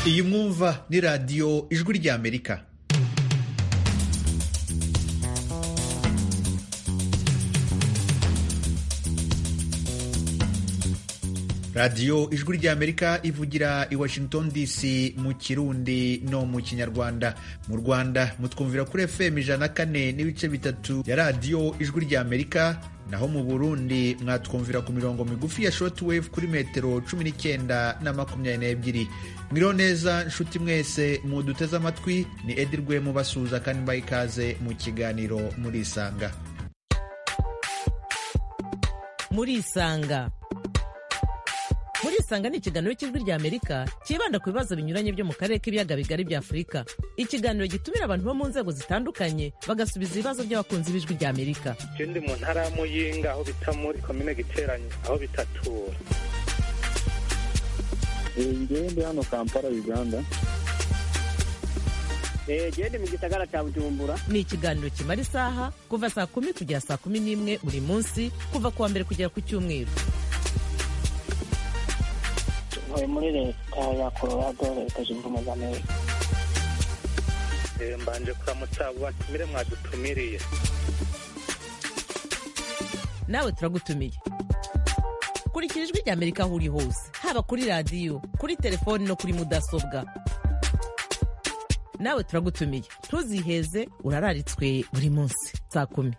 iyi mwumva ni radiyo ijwi ry'amerika radiyo ijwi ry'amerika ivugira i washington dc mu kirundi no mu kinyarwanda mu rwanda mutwumvira kuri fm ijana kane n'ibice bitatu ya radiyo ijwi ry'amerika naho mu burundi mwatwumvira ku mirongo migufi ya shortwave kuri metero cumi n'icyenda na makumyabiri n'ebyiri mwiriho neza nshuti mwese muduteze amatwi ni edi rwemu basuhuza kandi mbaha ikaze mu kiganiro murisanga murisanga murisanga ni ikiganiro cy'ijwi rya amerika cyibanda ku bibazo binyuranye byo mu karere k'ibiyaga bigari bya afurika ikiganiro gitumira abantu bo mu nzego zitandukanye bagasubiza ibibazo by'abakunzi b'ijwi rya amerika je ndi mu ntara ya muyinga aho bita muri komine giteranye aho bitatura ngewe ndi hano kampala uganda genda mu gisagara cya bujumbura ni ikiganiro kimara isaha kuva saa kumi kugera saa kumi n'imwe buri munsi kuva ku wa mbere kugera ku cyumweru turi muri leta ya colorado leta zunze ubumwe za amerika Eh, mbanje kuramutsa batumire mwadutumiriye nawe turagutumiye kurikira ijwi rya amerika aho uri hose haba kuri radiyo kuri telefoni no kuri mudasobwa nawe turagutumiye ntuziheze urararitswe buri munsi saa kumi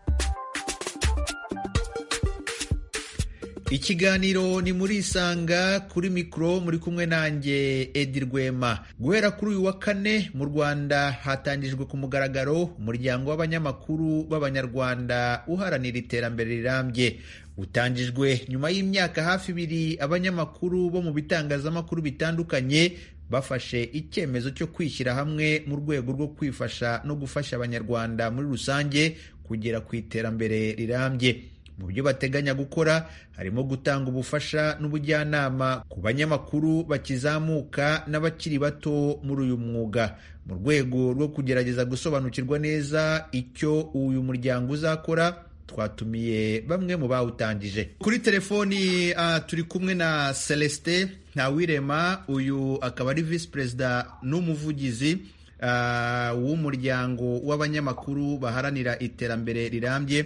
ikiganiro ni muri isanga kuri mikoro muri kumwe nanjye edi rwema guhera kuri uyu wa kane mu rwanda hatangijwe ku mugaragaro umuryango w'abanyamakuru b'abanyarwanda uharanira iterambere rirambye utangijwe nyuma y'imyaka hafi ibiri abanyamakuru bo mu bitangazamakuru bitandukanye bafashe icyemezo cyo kwishyira hamwe mu rwego rwo kwifasha no gufasha abanyarwanda muri rusange kugera ku iterambere rirambye mu byo bateganya gukora harimo gutanga ubufasha n'ubujyanama ku banyamakuru bakizamuka n'abakiri bato muri uyu mwuga mu rwego rwo kugerageza gusobanukirwa neza icyo uyu muryango uzakora twatumiye bamwe mu bawutangije kuri telefoni ah, turi kumwe na celestin ntawirema uyu akaba ari visi perezida n'umuvugizi ah, w'umuryango w'abanyamakuru baharanira iterambere rirambye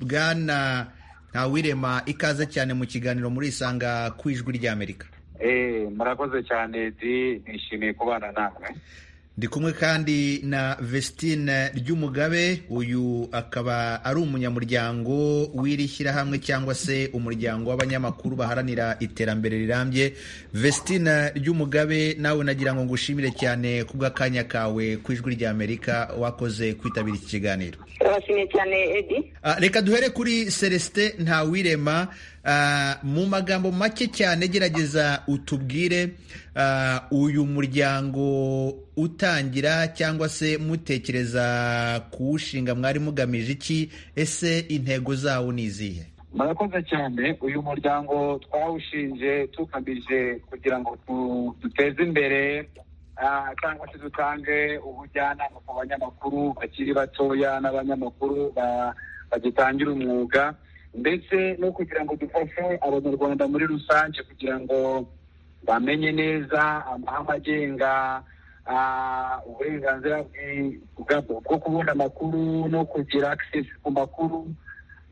bwana ntawirema ikaze cyane mu kiganiro muri isanga ku ijwi ry'amerika Eh, murakoze cyane di nishimiye kubana namwe ndi kumwe kandi na vestine ry'umugabe uyu akaba ari umunyamuryango w'iri shyirahamwe cyangwa se umuryango w'abanyamakuru baharanira iterambere rirambye vestine ry'umugabe nawe nagira ngo ngushimire cyane kubw'akanya kawe ku ijwi ry'amerika wakoze kwitabira iki kiganiro turabashimiye cyane edi Ah, reka duhere kuri celestin ntawirema Ah, mu magambo make cyane gerageza utubwire ah, uyu muryango utangira cyangwa se mutekereza kuwushinga mwari mugamije iki ese intego zawo ni izihe murakoze cyane uyu muryango twawushinje tugamije kugira ngo tu- duteze imbere ah, cyangwa se dutange ubujyanama ku banyamakuru bakiri batoya n'abanyamakuru ba- bagitangira umwuga ndetse no kugira ngo dufashe abanyarwanda muri rusange kugira ngo bamenye neza amahame agenga ah, uburenganzira bwi- bwa- bwo kubona amakuru no kugira access ku makuru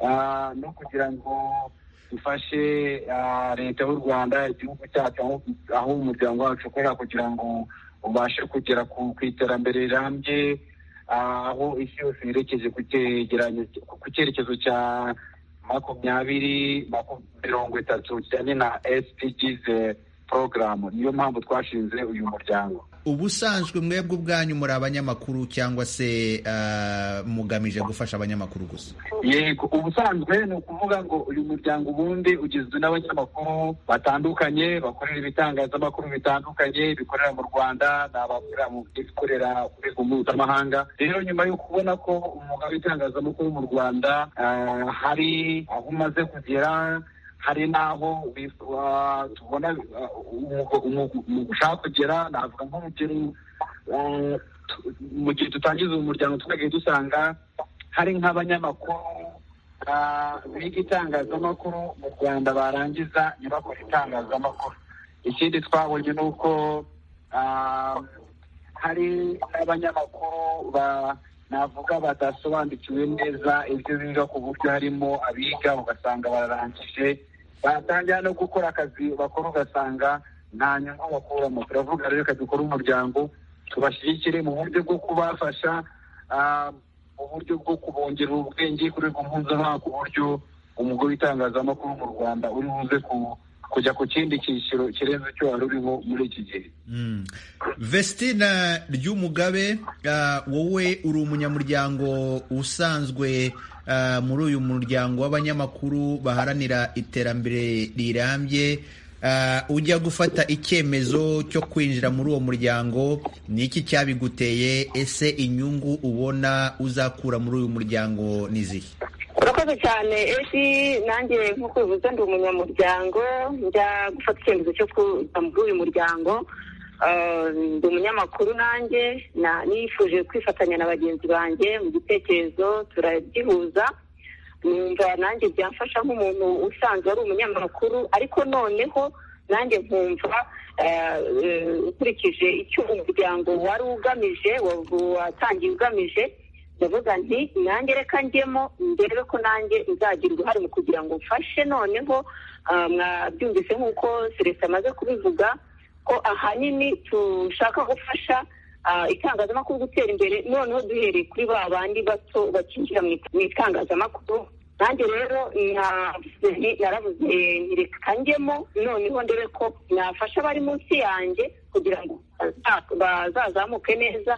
Ah, no kugira ngo dufashe ah, leta y'u rwanda igihugu cyacu aho- aho umuryango wacu ukorera kugira ngo ubashe kugera ku ku iterambere rirambye ah, aho isi yose yerekeje ku cyegeranyo- ku cyerekezo cya makumyabiri maku- mirongo itatu kijyanye na sdgs porogaramu niyo mpamvu twashinze uyu muryango ubusanzwe mwebwe ubwanyu muri abanyamakuru cyangwa se ah, mugamije gufasha abanyamakuru gusa yego ubusanzwe ni ukuvuga ngo uyu muryango ubundi ugizwe n'abanyamakuru batandukanye bakorera ibitangazamakuru bitandukanye bikorera mu rwanda n'abakorera mu bikorera ku rwego mpuzamahanga rero nyuma yo kubona ko umwuga w'itangazamakuru mu rwanda ah, hari aho umaze kugera hari n'aho bif- ah, tubona ah, umwuga- umwuga- umwuga ushaka kugera navuga nk'urugero ah, tu- mu gihe dutangiza uyu muryango twagiye dusanga hari nk'abanyamakuru ah, biga itangazamakuru mu rwanda barangiza ntibakore itangazamakuru ikindi twabonye ni uko ah, hari n'abanyamakuru ba navuga batasobanukiwe neza ibyo biga ku buryo harimo abiga ugasanga bararangije batangira no gukora akazi bakora ugasanga nta nyungu bakuramo turavuga rero reka dukore umuryango tubashyigikire mu buryo bwo kubafasha ah, mu buryo bwo kubongerera ubwenge ku rwego mpuzamahanga ku buryo umugore w'itangazamakuru mu rwanda uri buze ku- kujya ku kindi cyiciro kirenze icyo wari urimo muri iki gihe Mm. Vestina Ryumugabe ah, wowe uri umunyamuryango usanzwe ah, muri uyu muryango w'abanyamakuru baharanira iterambere rirambye Ah, ujya gufata icyemezo cyo kwinjira muri uwo muryango ni iki cyabiguteye ese inyungu ubona uzakura muri uyu muryango ni izihe urakoze cyane esi nanjye nk'uko bivuze ndi umunyamuryango njya gufata icyemezo cyo kuza muri uyu muryango Ah, ndi umunyamakuru nanjye na- nifuje kwifatanya na bagenzi banjye mu gitekerezo turagihuza numva nanjye byamfasha nk'umuntu usanzwe ari umunyamakuru ariko noneho nanjye nkumva ah, eh, ukurikije icyo umuryango wari ugamije wa- watangiye ugamije ndavuga nti nanjye reka njyemo ndebe ko nanjye nzagira uruhare mu kugira ngo mfashe noneho ah, mwabyumvise nk'uko celestin amaze kubivuga ko ahanini dushaka gufasha ah, itangazamakuru gutera imbere noneho duhereye kuri ba bandi bato bakinjira mu it- mu itangazamakuru nanjye rero navuze nti- naravuze nti reka njyemo noneho ndebe ko nafasha abari munsi yanjye kugira ngo baza- bazazamuke neza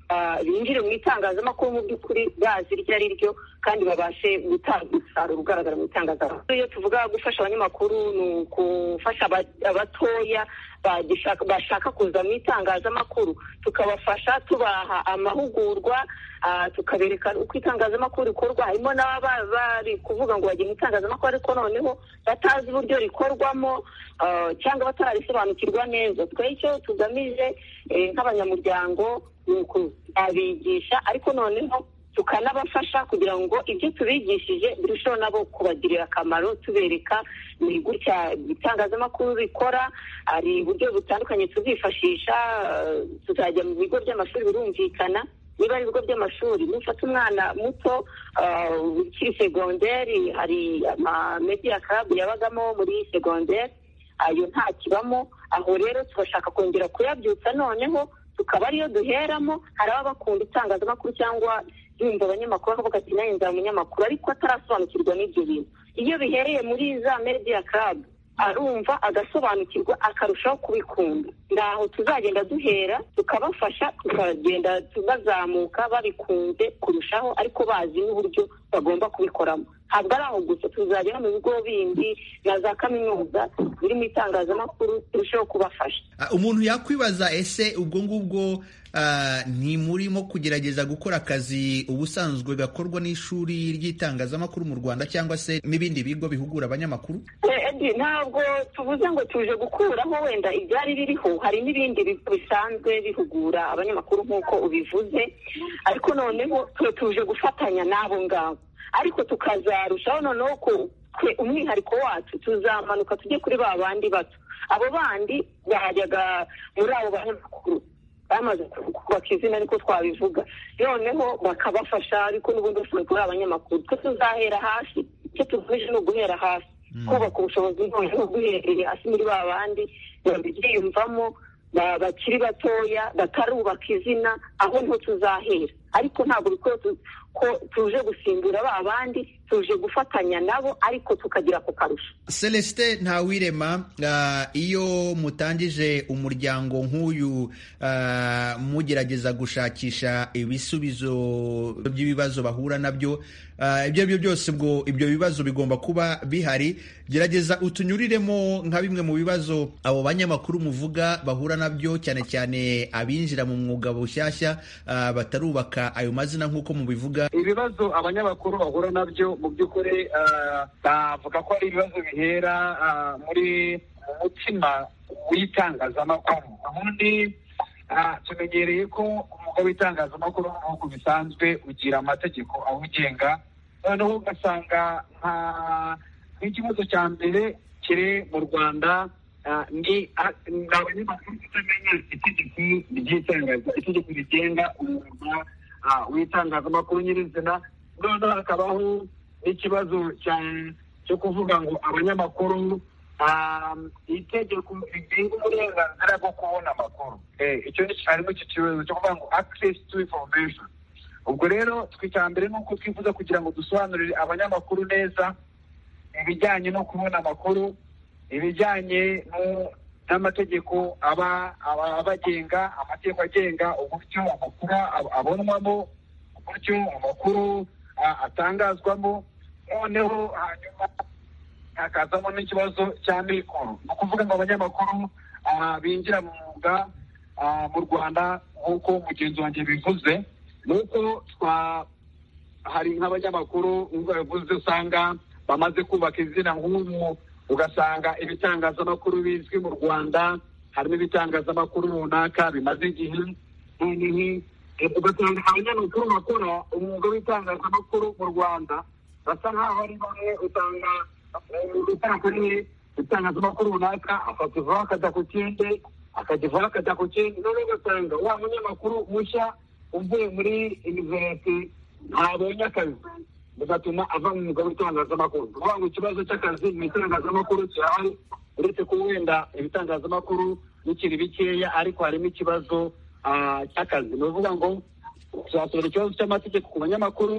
ah, binjire mu itangazamakuru mu by'ukuri bazi iryo ari ryo kandi babashe gutanga umusaruro ugaragara mu itangazamakuru iyo tuvuga gufasha abanyamakuru ni ugufasha aba- abatoya bagishaka- bashaka kuza mu itangazamakuru tukabafasha tubaha amahugurwa ah, tukabereka uko itangazamakuru rikorwa harimo n'ababa bari kuvuga ngo bagiye mu itangazamakuru ariko noneho batazi uburyo rikorwamo ah, cyangwa batararisobanukirwa neza twe icyo tugamije eh, nk'abanyamuryango ni ukubigisha ariko noneho tukanabafasha kugira ngo ibyo tubigishije birusheho nabo kubagirira akamaro tubereka ni gutya itangazamakuru rikora hari uburyo butandukanye tuzifashisha eh, tuzajya mu bigo by'amashuri birumvikana niba ari ibigo by'amashuri mufata umwana muto ah, ukiri segonderi hari amamediya karabu yabagamo muri segonderi ayo ntakibamo aho rero tugashaka kongera kuyabyutsa noneho tukaba ariyo duheramo hari ababa bakunda itangazamakuru cyangwa yumva abanyamakuru akavuga ati nanjye nzaba umunyamakuru ariko atarasobanukirwa n'ibyo bintu iyo bihereye muri za mediya karabu arumva agasobanukirwa akarushaho kubikunda ngaho tuzagenda duhera tukabafasha tukagenda bazamuka babikunze kurushaho ariko bazi n'uburyo bagomba kubikoramo ntabwo ari aho gusa tuzagera mu bigo bindi na za kaminuza biri mu itangazamakuru turusheho kubafasha Ah, umuntu yakwibaza ese ubwo ngubwo ah, ntimurimo kugerageza gukora akazi ubusanzwe gakorwa n'ishuri ry'itangazamakuru mu rwanda cyangwa se n'ibindi bigo bihugura abanyamakuru Eh, Edi ntabwo tuvuze ngo tuje gukuraho wenda ibyari biriho hari n'ibindi bigo bisanzwe bihugura abanyamakuru nk'uko ubivuze ariko noneho twe tuje gufatanya n'abo ngabo ariko tukazarushaho noneho ko twe umwihariko wacu tuzamanuka tujye kuri ba bandi bato abo bandi bajyaga muri abo banyamakuru bamaze kubaka izina ariko twabivuga noneho bakabafasha ariko n'ubundi bashobora kuba ari abanyamakuru twe tuzahera hasi icyo tugamije ni uguhera hasi kubaka ubushobozi noneho guhereye hasi muri ba bandi babyiyumvamo ba- bakiri batoya batarubaka izina aho niho tuzahera ariko ntabwo bikwiye tu- ko tuje gusimbura ba bandi tuje gufatanya nabo ariko tukagira ku karusho celestin ntawirema ah, iyo mutangije umuryango nk'uyu ah, mugerageza gushakisha ibisubizo by'ibibazo bahura nabyo ah, ibyo ari byo byose ubwo ibyo bibazo bigomba kuba bihari gerageza utunyuriremo nka bimwe mu bibazo abo banyamakuru muvuga bahura nabyo cyane cyane abinjira mu mwuga bushyashya ah, batarubaka ayo mazina nk'uko mubivuga ibibazo abanyamakuru bahura nabyo mu by'ukuri ah, bavuga ko ari ibibazo bihera ah, muri mu mutima w'itangazamakuru ubundi ah, tumenyereye ko umwuga w'itangazamakuru nk'uko bisanzwe ugira amategeko awugenga noneho ugasanga nka nk'ikibazo cya mbere kiri mu rwanda Ah, ni abanyamakuru kutamenya itegeko ry'itangaza itegeko rigenga umwuga ah, w'itangazamakuru nyirizina noneho hakabaho n'ikibazo cya- cyo kuvuga ngo abanyamakuru ah, itegeko rigenga uburenganzira bwo kubona amakuru Eh, icyo ni- harimo icyo kibazo cyo kuvuga ngo access to information ubwo rero twe icya mbere ni uko twifuza kugira ngo dusobanurire abanyamakuru neza ibijyanye no kubona amakuru ibijyanye no- n'amategeko aba aba- abagenga amategeko agenga uburyo amakuru ab- abonwamo uburyo amakuru a- atangazwamo noneho hanyuma hakazamo n'ikibazo cya mikoro ni ukuvuga ngo abanyamakuru ah, binjira mu mwuga ah, mu rwanda nk'uko mugenzi wanjye bivuze ni uko twa hari nk'abanyamakuru nk'uko yavuze usanga bamaze kubaka izina nk'ubu ugasanga ibitangazamakuru bizwi mu rwanda harimo ibitangazamakuru runaka bimaze igihe noneho eh, ugasanga abanyamakuru bakora umwuga w'itangazamakuru mu rwanda basa nk'aho ari bamwe usanga utakuriye itangazamakuru runaka akakivaho akajya ku kindi akakivaho akajya ku kindi noneho ugasanga wa munyamakuru mushya uvuye muri iniverisite ntabonye akazi bigatuma ava mu mwuga w'itangazamakuru ni ukuvuga ngo ikibazo cy'akazi mu itangazamakuru kirahari uretse ko wenda ibitangazamakuru bikiri bikeya ariko harimo ikibazo ah, cy'akazi ni ukuvuga ngo tuzasohora ikibazo cy'amategeko ku banyamakuru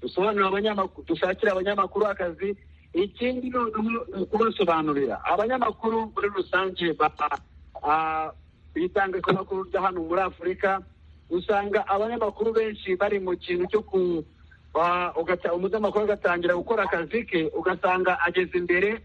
dusobanurire abanyamakuru dushakire abanyamakuru akazi ikindi noneho ni ukubasobanurira abanyamakuru muri rusange ba- ah, itangazamakuru rya hano muri afurika usanga abanyamakuru benshi bari mu kintu cyo ku wa- ugata- umunyamakuru agatangira gukora akazi ke ugasanga ageze imbere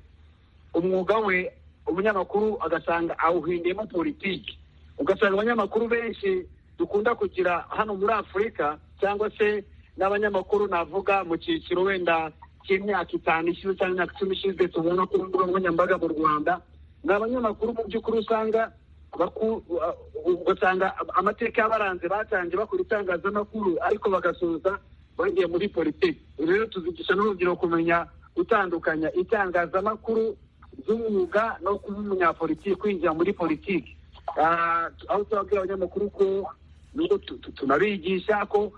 umwuga we umunyamakuru agasanga awuhindiyemo politiki ugasanga abanyamakuru benshi dukunda kugira hano muri afurika cyangwa se n'abanyamakuru navuga mu cyiciro wenda cy'imyaka itanu ishize cyangwa imyaka icumi ishize tubona ku mbuga nkoranyambaga mu rwanda ni abanyamakuru mu by'ukuri usanga baku- uh, ugasanga amateka y'abaranze batangiye bakora itangazamakuru ariko bagasoza bagiye muri politiki rero tuzigisha n'urubyiruko kumenya gutandukanya itangazamakuru ry'umwuga no kuba umunyapolitiki kwinjira muri politiki Ah, aho tubabwira abanyamakuru ko nubwo tu- tu- tunabigisha ko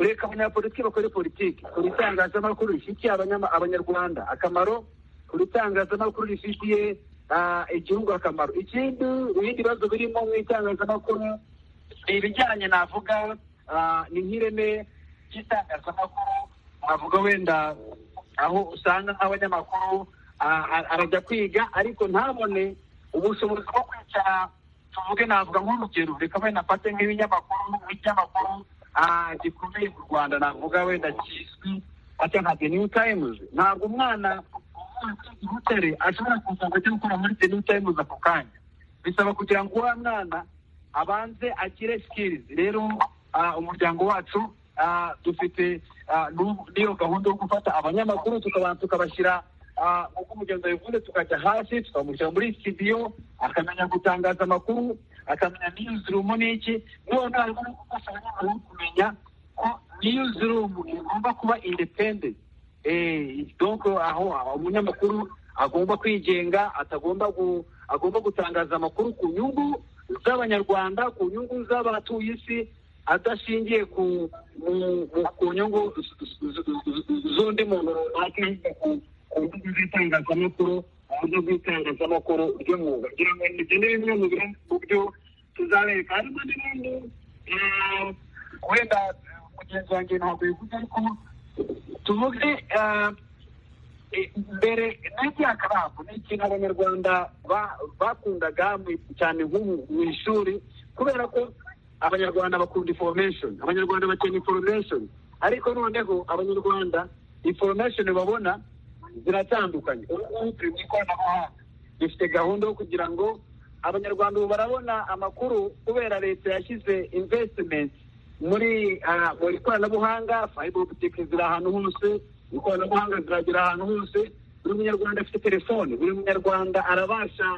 ureka abanyapolitiki bakora politiki ku itangazamakuru rifitiye abanyama- abanyarwanda akamaro ku itangazamakuru rifitiye ah, igihugu akamaro ikindi ibindi bibazo birimo mu itangazamakuru ni ibijyanye navuga ah, ni nk'ireme ry'itangazamakuru navuga wenda aho usanga nk'abanyamakuru ah, ar- arajya kwiga ariko ntabone ubushobozi bwo kwicara tuvuge navuga nk'urugero reka wenda mfate nk'ibinyamakuru nk'ikinyamakuru ah, gikomeye mu rwanda navuga wenda kizwi ati nka the new times ntabwo umwana uvuye i Butare ashobora kuza ngo ajye gukora muri the new times ako kanya bisaba kugira ngo uwa mwana abanze agire skills rero ah, umuryango wacu ah, dufite ah, n'u- n'iyo gahunda yo gufata abanyamakuru tukabanza tukabashyira ah, nk'uko umugenzi yabivuze tukajya hasi tukamushyira muri studio akamenya gutangaza amakuru akamenya newsroom n'iki noneho harimo no gufasha abanyamakuru kumenya ko newsroom igomba kuba independent Eh, donc aho aho umunyamakuru agomba kwigenga atagomba gu- agomba gutangaza amakuru ku nyungu z'abanyarwanda ku nyungu z'abatuye isi adashingiye ku mu- mu- ku nyungu z- z- z- z'undi muntu runaka ku nyungu z'itangazamakuru mu buryo bw'itangazamakuru ry'umwuga ngira ngo ibyo ni bimwe mu biri- mu byo tuzabereka harimo n'ibindi eh, wenda mugenzi wanjye ntabwo bivuze ariko tuvuge eh, eh, mbere n'igihakarabu ni ikintu abanyarwanda ba- bakundaga mu- cyane nko mu- mu ishuri kubera ko abanyarwanda bakunda information abanyarwanda bakeneye information ariko noneho abanyarwanda information babona ziratandukanye ubu ngubu turi mu ikoranabuhanga dufite gahunda yo kugira ngo abanyarwanda ubu barabona amakuru kubera leta yashyize investment muri ah, mu ikoranabuhanga fiber optic ziri ahantu hose ikoranabuhanga ziragera ahantu hose buri munyarwanda afite telefone buri munyarwanda arabasha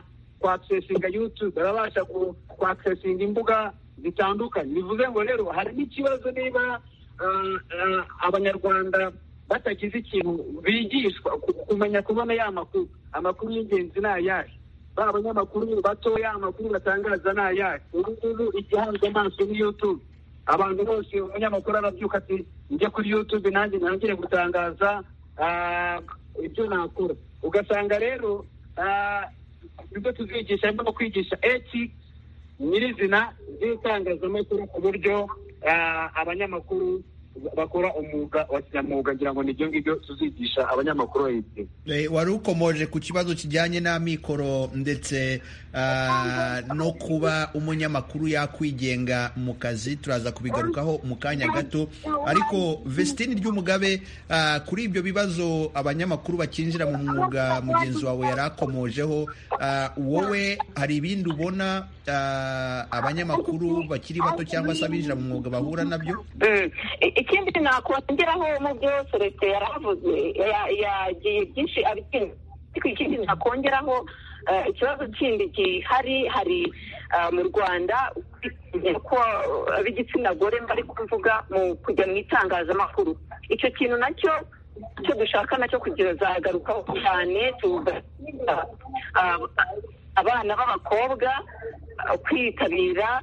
kwakisesinga youtube arabasha ku- kwakisesinga imbuga zitandukanye bivuze ngo rero hari n'ikibazo niba ah, ah, abanyarwanda batagize ikintu bigishwa ku- kumenya kubona ya makuru amakuru y'ingenzi ni ayahe ba banyamakuru batoya amakuru batangaza ni ayahe ubu ngubu igihanzwe amaso ni youtube abantu bose umunyamakuru arabyuka ati njye kuri youtube nanjye ntangire gutangaza ah, ibyo nakora ugasanga rero ah, nibyo tuzigisha harimo no kwigisha ethics nyirizina z'itangazamakuru ku buryo ah, abanyamakuru bakora umwuga wa kinyamwuga ngira ngo ni ibyo ngibyo tuzigisha abanyamakuru bayigira Eh, wari ukomoje ku kibazo kijyanye n'amikoro ndetse ah, no kuba umunyamakuru yakwigenga mu kazi turaza kubigarukaho mu kanya gato ariko Vestine Ryumugabe ah, kuri ibyo bibazo abanyamakuru bakinjira mu mwuga mugenzi wawe yari akomojeho ah, wowe hari ibindi ubona ah, abanyamakuru bakiri bato cyangwa se abinjira mu mwuga bahura nabyo Mm. I- ikindi nakongeraho mu byo celestin yarahavuze ya- yagiye byinshi abikinga ariko ikindi nakongeraho eh, ikibazo kindi gihari hari ah, mu rwanda ko ab'igitsina gore bari kuvuga mu kujya mu itangazamakuru icyo kintu nacyo icyo dushaka nacyo kuzagarukaho cyane tuga- ah, ah, abana b'abakobwa ah, kwitabira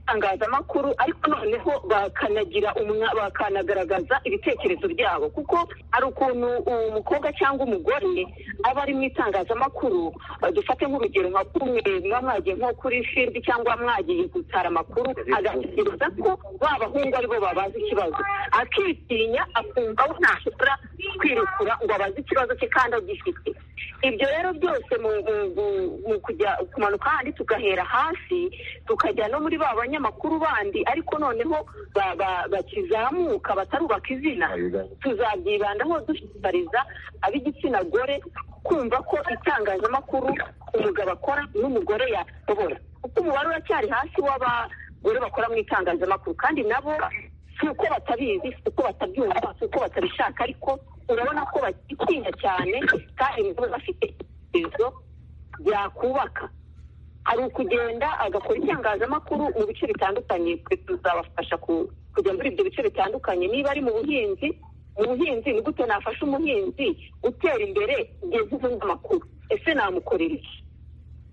itangazamakuru ariko noneho bakanagira umwa- bakanagaragaza ibitekerezo byabo kuko hari ukuntu umukobwa cyangwa umugore aba ari mu itangazamakuru eh, dufate nk'urugero nka kumwe muba mwagiye nko kuri firidi cyangwa mwagiye gutara amakuru agatekereza ko ba bahungu aribo babaza ikibazo akitinya akumva we ntashobora kwirekura ngo abaze ikibazo cye kandi agifite ibyo rero byose mu, mu, mu, mu kujya kumanuka handi tugahera hasi tukajya no muri ba banyamakuru bandi ariko noneho ba- ba- bakizamuka batarubaka izina tuzabyibandaho dushishikariza ab'igitsina gore kumva ko itangazamakuru umugabo akora n'umugore yashobora kuko umubare uracyari hasi w'abagore bakora mu itangazamakuru kandi nabo si uko batabizi si uko batabyumva si uko batabishaka ariko urabona ko bakitinya cyane kandi nabo bafite ibitekerezo byakubaka hari ukugenda agakora itangazamakuru mu bice bitandukanye twe tuzabafasha ku- kujya muri ibyo bice bitandukanye niba ari mu buhinzi mu buhinzi ni gute nafasha umuhinzi utera imbere igihe nzivuze amakuru ese namukorera iki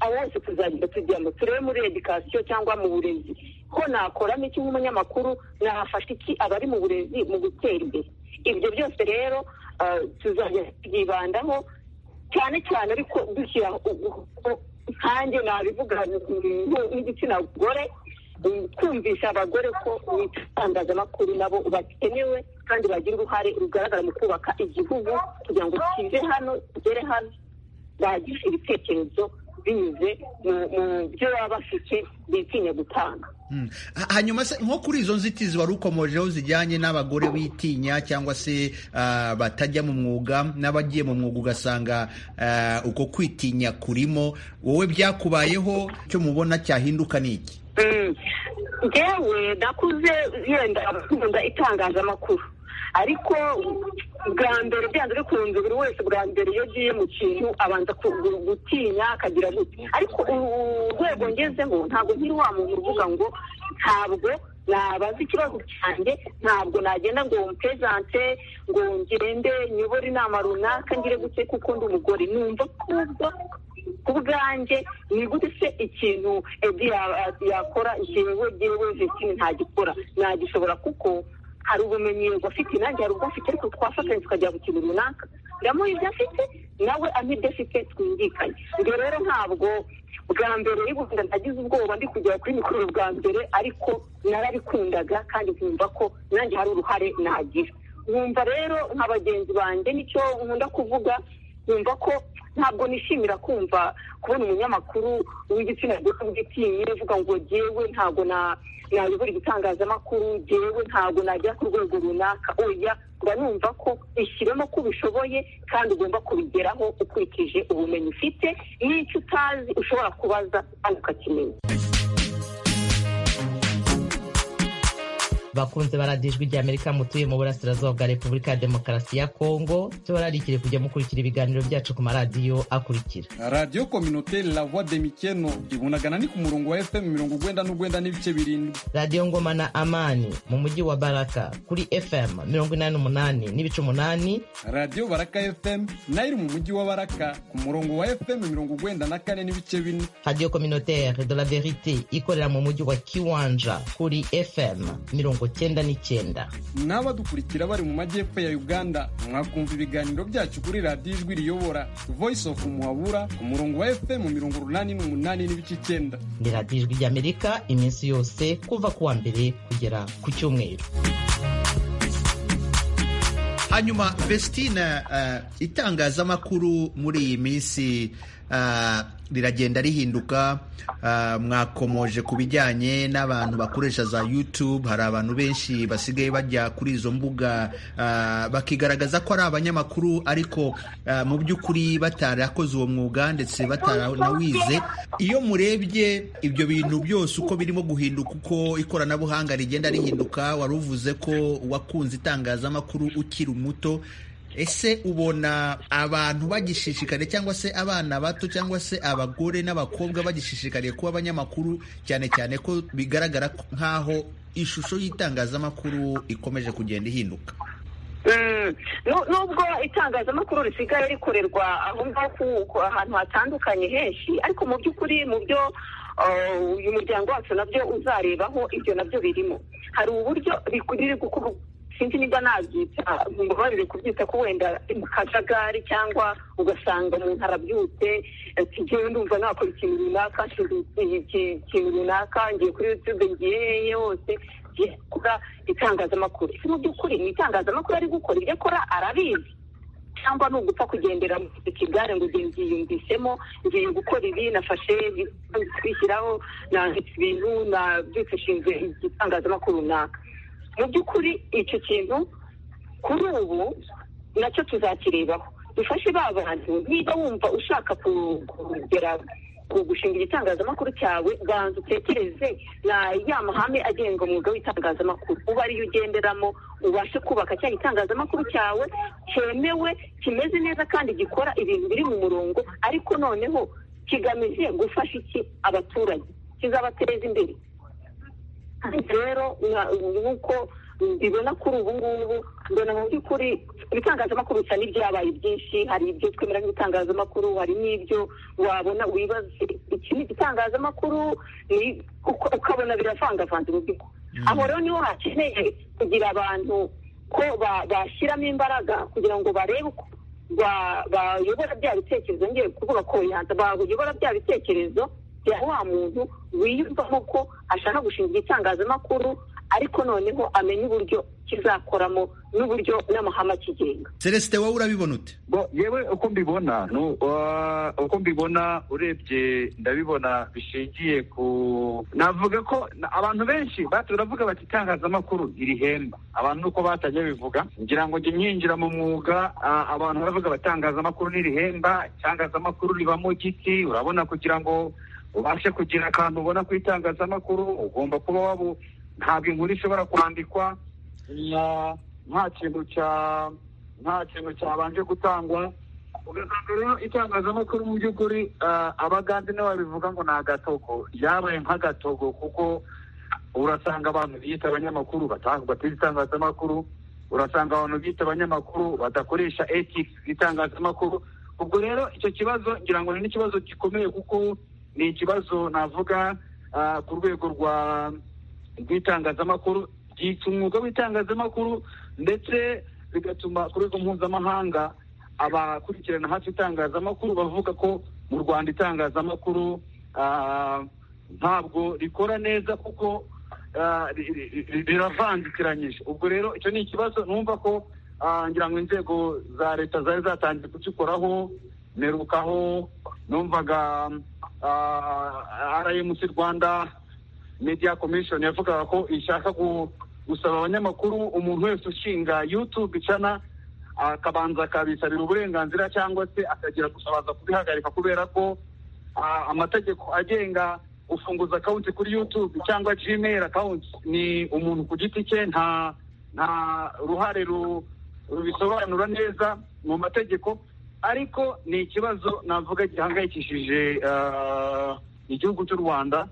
abo bose tuzagenda tujyamo turebe muri edikasiyo cyangwa mu burezi ko nakoramo iki nk'umunyamakuru nafasha iki abari mu burezi mu gutera imbere ibyo byose rero ah, tuzajya tubyibandaho cyane cyane ariko dushyira nkanjye nabivuga nk- nk'igitsina gore mm, kumvisha abagore ko mu itangazamakuru nabo bakenewe kandi bagira uruhare rugaragara mu kubaka igihugu kugira ngo kive hano kigere hano bagisha ibitekerezo binyuze mu- mu byo baba bafite bitinya gutanga Mm. Ha- hanyuma se nko kuri izo nzitizi wari ukomojeho zijyanye n'abagore bitinya cyangwa se ah, batajya mu mwuga n'abagiye mu mwuga ugasanga ah, uko kwitinya kurimo wowe byakubayeho icyo mubona cyahinduka ni iki Mm. Njyewe nakuze yenda nkunda itangazamakuru ariko bwa mbere byanze bikunze buri wese bwa mbere iyo agiye mu kintu abanza ku- gu- gutinya akagira gute ariko u- urwego ngezeho ntabwo nkiri wa muntu uvuga ngo ntabwo nabaza ikibazo cyanjye ntabwo nagenda ngo mpezante ngo ngende nyobore inama runaka ngire gute kuko ndi umugore numva kubwo ku bwanjye ni gute se ikintu edi ya- yakora njyewe jyewe vestine ntagikora nagishobora kuko hari ubumenyi afite nanjye hari ubwo afite ariko twafatanya tukajya ku kintu runaka ndamuha ibyo afite nawe ampa ibyo afite twumvikanye ubwo rero ntabwo bwa mbere y'ubuzima nagize ubwoba ndi kugera kuri mikoro bwa mbere ariko narabikundaga kandi nkumva ko nanjye hari uruhare nagira nkumva rero nka bagenzi banjye nicyo nkunda kuvuga nkumva ko ntabwo nishimira kumva kubona umunyamakuru w'igitsina gore ugitinye uvuga ngo jyewe ntabwo na nayobora igitangazamakuru jyewe ntabwo najya ku rwego runaka oya mba numva ko ishyiramo ko ubishoboye kandi ugomba kubigeraho ukurikije ubumenyi ufite n'icyo utazi ushobora kubaza kandi ukakimenya bakunze baradijwe ijya amerika mutuye mu burasirazuba bwa repubulika ya demokarasi ya kongo tubararikire kujya mukurikira ibiganiro byacu ku maradiyo akurikira radiyo kominote la voix de mikeno ibunagana ni ku murongo wa fm mirongo ugwenda n'ugwenda n'ibice birindwi radiyo ngoma na amani mu mujyi wa baraka kuri fm mirongo inani n'umunani n'ibice umunani radiyo baraka fm nayo iri mu mujyi wa baraka ku murongo wa fm mirongo ugwenda na kane n'ibice bine radiyo communautaire de la verite ikorera mu mujyi wa kiwanja kuri fm mirongo cyenda n'icyenda n'abadukurikira bari mu majyepfo ya uganda mwakumva ibiganiro byacu kuri radiyo ijwi riyobora voice of muhabura ku murongo wa fm mirongo urunani n'umunani n'ibice icyenda ni radiyo ijwi ry'amerika iminsi yose kuva ku wa mbere kugera ku cyumweru hanyuma bestina uh, itangazamakuru muri iyi minsi uh, riragenda rihinduka uh, mwakomoje ku bijyanye n'abantu bakoresha za youtube hari abantu benshi basigaye bajya kuri izo mbuga uh, bakigaragaza ko ari abanyamakuru ariko uh, mu by'ukuri batarakoze uwo mwuga ndetse bataranawize iyo murebye ibyo bintu byose uko birimo guhinduka uko ikoranabuhanga rigenda rihinduka wari uvuze ko wakunze itangazamakuru ukiri muto ese ubona abantu bagishishikariye cyangwa se abana bato cyangwa se abagore n'abakobwa bagishishikariye kuba abanyamakuru cyane cyane ko bigaragara nk'aho ishusho y'itangazamakuru ikomeje kugenda ihinduka nubwo itangazamakuru risigaye rikorerwa aho ngaho ahantu hatandukanye henshi ariko mu by'ukuri mu byo uyu muryango wacu nabyo uzarebaho ibyo nabyo birimo hari uburyo biri gukorwa sinzi niba nabyita mbabarire kubyita ko wenda mu kajagari cyangwa ugasanga umuntu arabyutse ati ngewe ndumva nakora ikintu runaka ikintu runaka ngiye kuri yutube ngiye hehe hose ngiye gukora itangazamakuru ese mu by'ukuri ni itangazamakuru ari gukora ibyo akora arabizi cyangwa ni ugupfa kugendera mu ikigare ngo ngiye nziyumvisemo ngiye gukora ibi nafashe kwishyiraho nanditse ibintu nabyifashishije igitangazamakuru runaka mu by'ukuri icyo kintu kuri ubu nacyo tuzakirebaho dufashe ba bantu niba wumva ushaka kugera gushinga igitangazamakuru cyawe banza utekereze na ya mahame agenga umwuga w'itangazamakuru uba ariyo ugenderamo ubashe kubaka cya gitangazamakuru cyawe cyemewe kimeze neza kandi gikora ibintu biri mu murongo ariko noneho kigamije gufasha iki abaturage kizabateza imbere rero nk'uko mbibona kuri ubu ngubu mbona mu by'ukuri ibitangazamakuru bisa n'ibyabaye byinshi hari ibyo twemera nk'ibitangazamakuru hari n'ibyo wabona wibaza iki ni igitangazamakuru ukabona biravangavanze mu by'ukuri aho rero niho hakeneye kugira abantu ko bashyiramo imbaraga kugira ngo barebe uko bayobora bya bitekerezo ngiye kuvuga ko bayobora bya bitekerezo bya wa muntu wiyumvamo ko ashaka gushinga igitangazamakuru ariko noneho amenya uburyo kizakoramo n'uburyo n'amahame akigenga celestin wowe urabibona ute yewe uko mbibona uko mbibona urebye ndabibona bishingiye ku navuga ko abantu benshi baravuga bati itangazamakuru irihemba abantu nuko batajya bivuga ngira ngo njye nyinjira mu mwuga abantu baravuga batangazamakuru n'irihemba itangazamakuru ribamo giti urabona kugira ngo ubashe kugira akantu ubona ku itangazamakuru ugomba kuba wabo ntabwo inkuru ishobora kwandikwa nta kintu cya nta kintu cyabanje gutangwa ugasanga rero itangazamakuru mu by'ukuri abagande nibo babivuga ngo ni agatogo yabaye nk'agatogo kuko urasanga abantu biyita abanyamakuru batize itangazamakuru urasanga abantu biyita abanyamakuru badakoresha etiki z'itangazamakuru ubwo rero icyo kibazo ngira ngo ni n'ikibazo gikomeye kuko ni ikibazo navuga ku rwego rw'itangazamakuru ryitsa umwuga w'itangazamakuru ndetse bigatuma ku rwego mpuzamahanga abakurikirana hafi itangazamakuru bavuga ko mu rwanda itangazamakuru ntabwo rikora neza kuko riravangikiranyije ubwo rero icyo ni ikibazo numva ko ngira ngo inzego za leta zari zatangiye kugikoraho merukaho numvaga RMC Rwanda Media Commission yavugaga ko ishaka gusaba abanyamakuru umuntu wese ushinga YouTube channel akabanza akabisabira uburenganzira cyangwa se akagira gusabaza kubihagarika kubera ko amategeko agenga gufunguza akawunti kuri youtube cyangwa gmail akawunti ni umuntu ku giti cye nta nta ruhare ru- rubisobanura neza mu mategeko ariko ni ikibazo navuga gihangayikishije ah, igihugu cy'u rwanda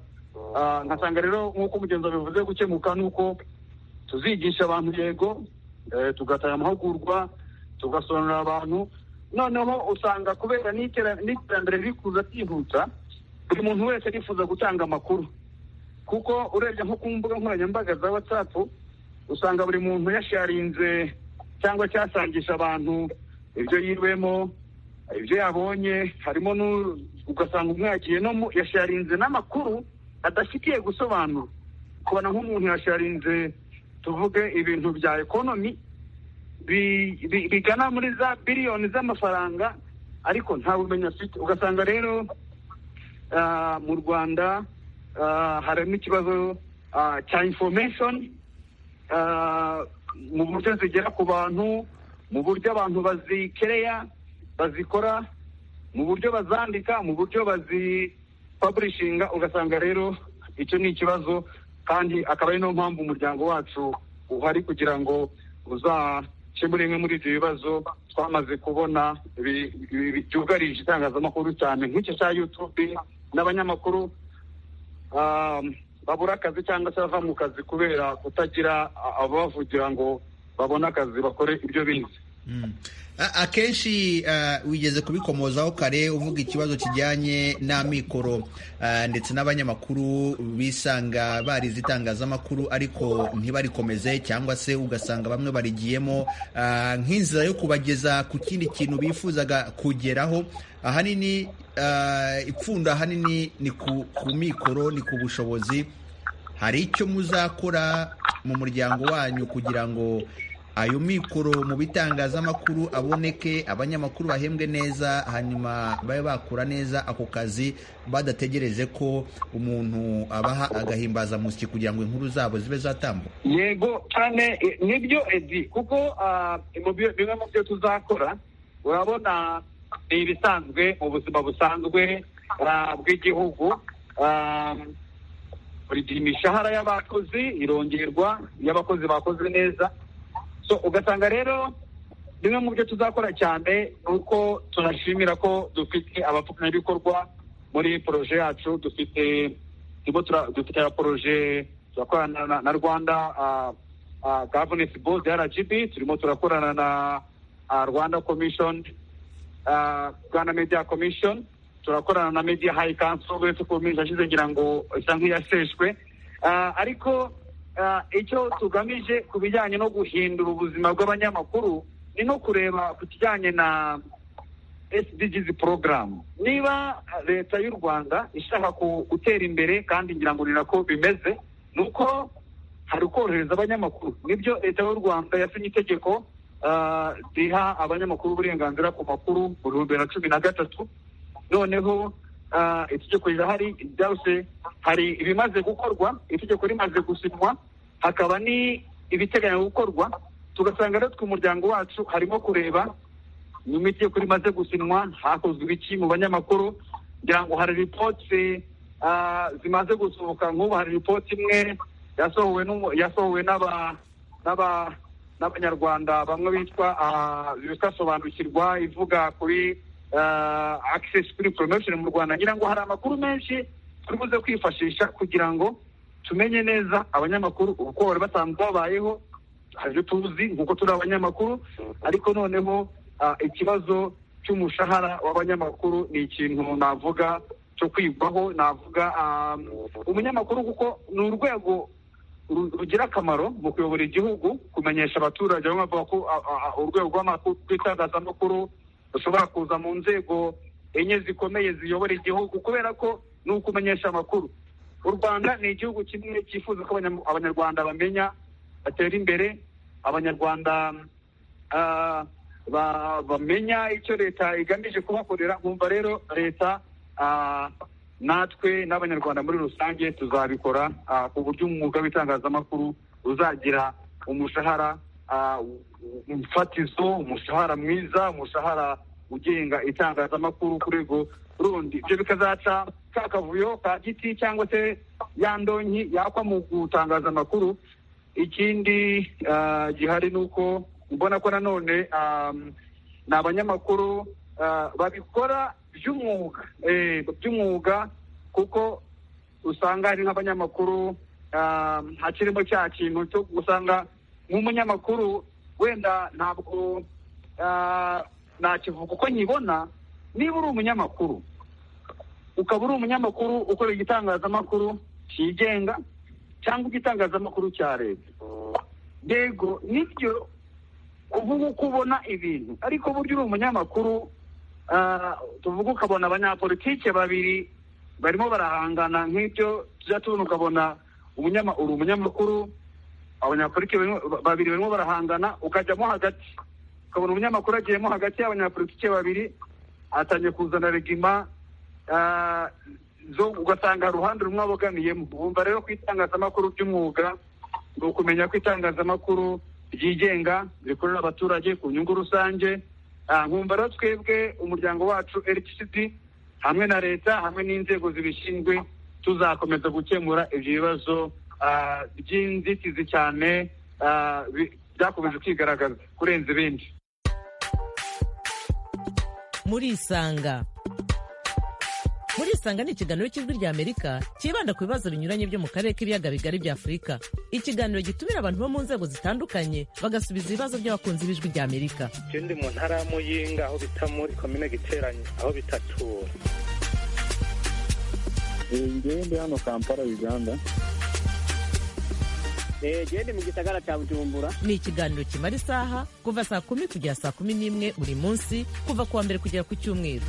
Ah, nkasanga rero nk'uko umugenzi abivuze gukemuka ni uko tuzigisha abantu yego eh, tugatanga amahugurwa tugasobanurira abantu noneho usanga kubera n'itera- n'iterambere riri kuza ryihuta buri muntu wese yifuza gutanga amakuru kuko urebye nko ku mbuga nkoranyambaga za whatsapp usanga buri muntu yasharinze cyangwa cyasangisha abantu ibyo yiriwemo ibyo yabonye harimo nu- ugasanga umwakiye no mu- yasharinze n'amakuru adafitiye gusobanura kubona nk'umuntu yasharinze tuvuge ibintu bya ekonomi bi- bi- bigana muri za biliyoni z'amafaranga ariko nta bumenyi afite ugasanga rero ah, mu rwanda ah, harimo ikibazo ah, cya information ah, mu buryo zigera ku bantu mu buryo abantu bazikereya bazikora mu buryo bazandika mu buryo bazipaburishinga ugasanga rero icyo ni ikibazo kandi akaba ari niyo mpamvu umuryango wacu uhari kugira ngo uzakemure bimwe muri ibyo bibazo twamaze kubona bi- bi- bi- byugarije itangazamakuru cyane nk'iki cya yutube n'abanyamakuru um, babura akazi cyangwa se bava mu kazi kubera kutagira a- ababavugira ngo babone akazi bakore ibyo bize Mm. A- akenshi ah, wigeze kubikomozaho kare uvuga ikibazo kijyanye n'amikoro ah, ndetse n'abanyamakuru bisanga barize itangazamakuru ariko ntibarikomeze cyangwa se ugasanga bamwe barigiyemo ah, nk'inzira yo kubageza ku kindi kintu bifuzaga kugeraho ahanini ah, ipfundo ahanini ni ku ku mikoro ni ku bushobozi hari icyo muzakora mu muryango wanyu kugira ngo ayo mikoro mu bitangazamakuru aboneke abanyamakuru bahembwe neza hanyuma babe bakura neza ako kazi badategereje ko umuntu abaha agahimbazamusyi kugira ngo inkuru zabo zibe zatambuka yego cyane eh, nibyo edi kuko ah, mu byo- bimwe mu byo tuzakora urabona ni ibisanzwe mu buzima busanzwe ah, bw'igihugu Ah, buri gihe imishahara y'abakozi irongerwa iyo abakozi bakoze neza so ugasanga rero bimwe mu byo tuzakora cyane ni uko tunashimira ko dufite abafatanyabikorwa muri poroje yacu dufite turimo tura- dufite ya poroje turakorana na- na rwanda ah, ah, governance board rgb turimo turakorana na ah, rwanda commission ah, rwanda media commission turakorana na media high council uretse ko minsi yashize ngira ngo isa nk'iyaseshwe Ah, ariko ah, icyo tugamije ku bijyanye no guhindura ubuzima bw'abanyamakuru ni no kureba ku kijyanye na SDGs program niba ah, leta y'u rwanda ishaka ku- gutera imbere kandi ngira ngo ni nako bimeze ni uko hari ukorohereza abanyamakuru nibyo leta y'u rwanda yasinye itegeko ah, riha abanyamakuru uburenganzira ku makuru mu bihumbi bibiri na cumi na gatatu noneho ah, itegeko rirahari ryose hari ibimaze gukorwa itegeko rimaze gusinywa hakaba ni ibiteganywa gukorwa tugasanga natwe umuryango wacu harimo kureba nyuma itegeko rimaze gusinywa hakozwe ibiki mu banyamakuru ngira ngo hari ripoti ah, zimaze gusohoka nk'ubu hari ripoti imwe yasohowe n'umu- yasohowe n'aba n'aba n'abanyarwanda bamwe bitwa ah, bitwa sobanukirwa ivuga kuri ah, access kuri promotion mu Rwanda ngira ngo hari amakuru menshi turi buze kwifashisha kugira ngo tumenye neza abanyamakuru uko bari basanzwe babayeho hari ibyo tuzi nk'uko turi abanyamakuru ariko noneho ah, ikibazo cy'umushahara w'abanyamakuru ni ikintu navuga cyo kwigwaho navuga ah, umunyamakuru kuko ni urwego ru- rugira akamaro mu kuyobora igihugu kumenyesha abaturage bamwe bavuga ko a- a- a- urwego rw'amakuru rw'itangazamakuru rushobora kuza mu nzego enye zikomeye ziyobora igihugu kubera ko ni ukumenyesha amakuru u rwanda ni igihugu kimwe cyifuza ko abanyam- abanyarwanda bamenya batera imbere abanyarwanda ah, ba- bamenya icyo leta igamije kubakorera nkumva rero leta ah, natwe n'abanyarwanda muri rusange tuzabikora ah, ku buryo umwuga w'itangazamakuru uzagira umushahara ah, mfatizo umushahara mwiza umushahara ugenga itangazamakuru ku rwego rundi ibyo bikazaca ka kavuyo ka giti cyangwa se ya ndonyi yakwa mu gutangaza amakuru ikindi ah, gihari ni uko mbona ko nanone ah, ni abanyamakuru ah, babikora by'umwuga eh, by'umwuga kuko usanga hari nk'abanyamakuru ah, hakirimo cya kintu cyo usanga nk'umunyamakuru wenda ntabwo ah, nakivuga uko nyibona niba uri umunyamakuru ukaba uri umunyamakuru ukorera igitangazamakuru cyigenga cyangwa igitangazamakuru cya leta yego nibyo kuvuga uko ubona ibintu ariko burya uri umunyamakuru ah, tuvuga ukabona abanyapolitike babiri barimo barahangana nk'ibyo tujya tubona ukabona umunyama- uri umunyamakuru abanyapolitike barimo- ba- babiri barimo barahangana ukajyamo hagati ukabona umunyamakuru agiyemo hagati y'abanyapolitike babiri atangiye kuzana regima ah, zo ugasanga uruhande rumwe abogamiyemo wumva rero ko itangazamakuru ry'umwuga ni ukumenya ko itangazamakuru ryigenga rikorera abaturage ku nyungu rusange Ah, nkumva rero twebwe umuryango wacu rtcd hamwe na leta hamwe n'inzego zibishinzwe tuzakomeza gukemura ibyo bibazo ah, by'inzitizi cyane ah, bi- byakomeje kwigaragaza kurenza ibindi murisanga murisanga ni ikiganiro cy'ijwi ry'amerika cyibanda ku bibazo binyuranye byo mu karere k'ibiyaga bigari bya afurika ikiganiro gitumira abantu bo mu nzego zitandukanye bagasubiza ibibazo by'abakunzi b'ijwi ry'amerika ikindi mu ntara ya muyinga aho bita muri komine giteranye aho bita tura ngewe ndi hano kampala uganda gende mu gisagara cya bujumbura ni ikiganiro kimara isaha kuva saa kumi kugera saa kumi n'imwe buri munsi kuva ku wa mbere kugera ku cyumweru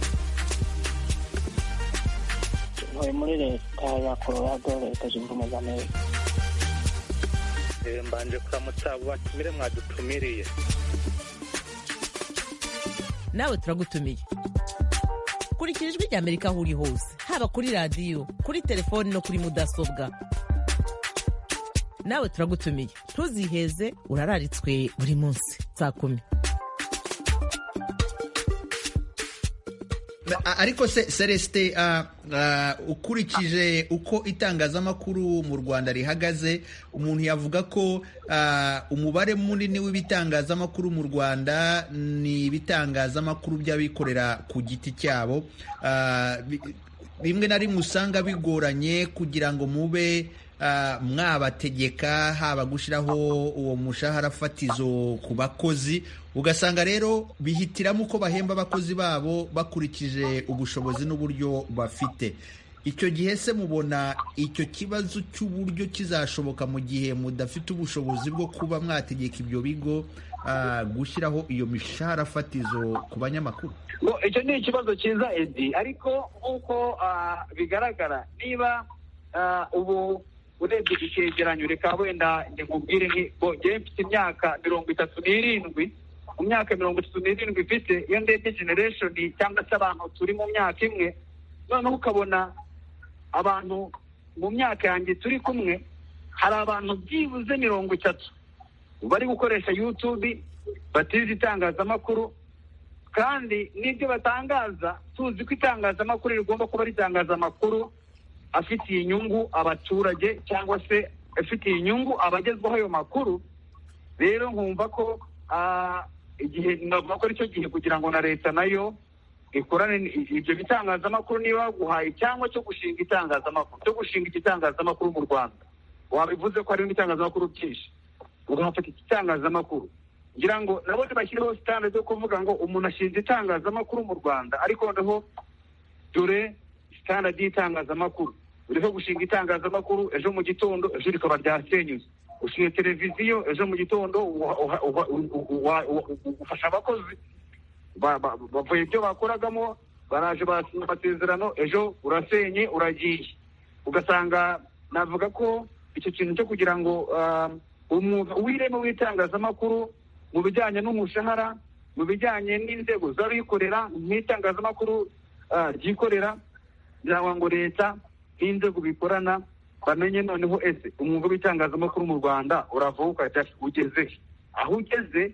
ntuye muri leta ya colorado leta zunze ubumwe za amerika Eh, mbanje kuramutsa abo batumire mwadutumiriye nawe turagutumiye kurikira ijwi ry'amerika aho uri hose haba kuri radiyo kuri telefoni no kuri mudasobwa nawe turagutumiye ntuziheze urararitswe buri munsi saa kumi A- ariko se celestin ah, ah, ukurikije uko itangazamakuru mu rwanda rihagaze umuntu yavuga ko ah, umubare munini w'ibitangazamakuru mu rwanda ni ibitangazamakuru by'abikorera ku giti cyabo Ah, bi- bimwe na rimwe usanga bigoranye kugira ngo mube ah, mwabategeka haba gushyiraho uwo mushahara fatizo ku bakozi ugasanga rero bihitiramo uko bahemba abakozi babo bakurikije ubushobozi n'uburyo bafite icyo gihe se mubona icyo kibazo cy'uburyo kizashoboka mu gihe mudafite ubushobozi bwo kuba mwategeka ibyo bigo ah, gushyiraho iyo mishahara fatizo ku banyamakuru ngo icyo ni ikibazo cyiza edi ariko nk'uko ah, bigaragara niba ah, ubu urebye icyegeranyo reka wenda nkubwire ngo njyewe mfite imyaka mirongo itatu n'irindwi mu myaka mirongo itatu n'irindwi mfite iyo ndebye generation cyangwa se abantu turi mu myaka imwe noneho ukabona abantu mu myaka yanjye turi kumwe hari abantu byibuze mirongo itatu bari gukoresha youtube batize itangazamakuru kandi n'ibyo batangaza tuzi ko itangazamakuru rigomba kuba ritangazamakuru afitiye inyungu abaturage cyangwa se afitiye inyungu abagezwaho ayo makuru rero nkumva ko ah, igihe navuga ko aricyo gihe kugira ngo na leta nayo ikorane ni- ibyo bitangazamakuru niba baguhaye cyangwa cyo gushinga itangazamakuru cyo gushinga igitangazamakuru mu rwanda wabivuze ko harimo itangazamakuru byinshi ugafata iki itangazamakuru ngira ngo nabo ntibashyireho sitande zo kuvuga ngo umuntu ashinze itangazamakuru mu rwanda ariko noneho dore standard y'itangazamakuru uriho gushinga itangazamakuru ejo mu gitondo ejo rikaba ryasenyutse ushinze televiziyo ejo mu gitondo uha- uha- uha- u- u- wa- u- u- ufasha abakozi ba- ba- bavuye ibyo bakoragamo baraje barasinya amasezerano ejo urasenye uragiye ugasanga navuga ko icyo kintu cyo kugira ngo ah, umwuga w'ireme w'itangazamakuru mu bijyanye n'umushahara mu bijyanye n'inzego z'abikorera nk'itangazamakuru ah, ryikorera byaba ngo leta n'inzego bikorana bamenye noneho ese umwuga w'itangazamakuru mu rwanda uravaho ukajya he? ugeze he? aho ugeze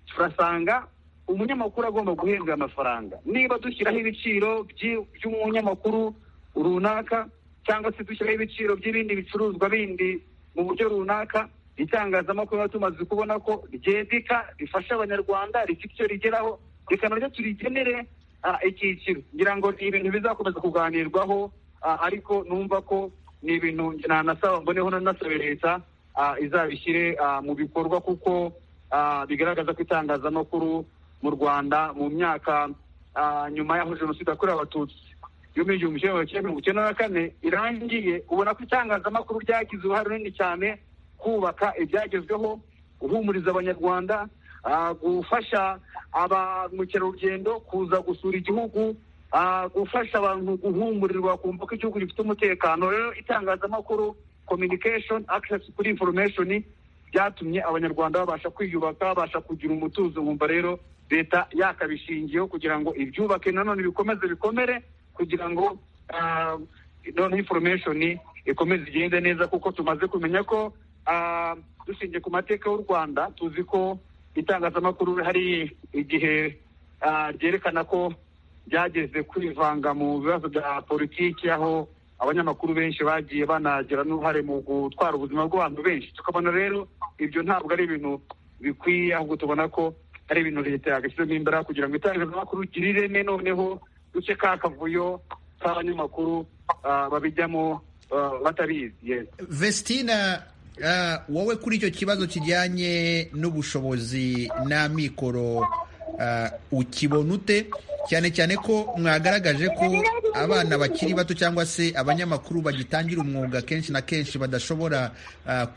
turasanga umunyamakuru agomba guhembwa amafaranga niba dushyiraho ibiciro by'i- by'umunyamakuru runaka cyangwa se dushyiraho ibiciro by'ibindi bicuruzwa bindi mu buryo runaka itangazamakuru na tumaze kubona ko ryedika rifasha abanyarwanda rifite icyo rigeraho reka naryo turigenere icyiciro ngira ngo ni ibintu bizakomeza kuganirwaho ariko numva ko ni ibintu nanasaba mboneho nanasaba leta izabishyire mu bikorwa kuko bigaragaza ko itangazamakuru mu rwanda mu myaka nyuma y'aho jenoside yakorewe abatutsi y'umwe igihumbi kimwe magana cyenda mirongo icyenda na kane irangiye ubona ko itangazamakuru ryagize uruhare runini cyane kubaka ibyagezweho guhumuriza abanyarwanda gufasha abamukerarugendo kuza gusura igihugu gufasha abantu guhumurirwa kumva ko igihugu gifite umutekano rero itangazamakuru communication access kuri information byatumye abanyarwanda babasha kwiyubaka babasha kugira umutuzo nkumva rero leta yakabishingiyeho kugira ngo ibyubake nanone bikomeze bikomere kugira ngo noneho information ikomeze igende neza kuko tumaze kumenya ko dushingiye ku mateka y'u rwanda tuzi ko itangazamakuru hari igihe ryerekana ko ryageze kwivanga mu bibazo bya politiki aho abanyamakuru benshi bagiye banagira n'uruhare mu gutwara ubuzima bw'abantu benshi tukabona rero ibyo ntabwo ari ibintu bikwiye ahubwo tubona ko ari ibintu leta yagashyizemo imbaraga kugira ngo itangazamakuru rigire ireme noneho duce ka kavuyo k'abanyamakuru babijyamo batabizi vestina wowe kuri icyo kibazo kijyanye n'ubushobozi n'amikoro ukibona ute cyane cyane ko mwagaragaje ko abana bakiri bato cyangwa se abanyamakuru bagitangira umwuga kenshi na kenshi badashobora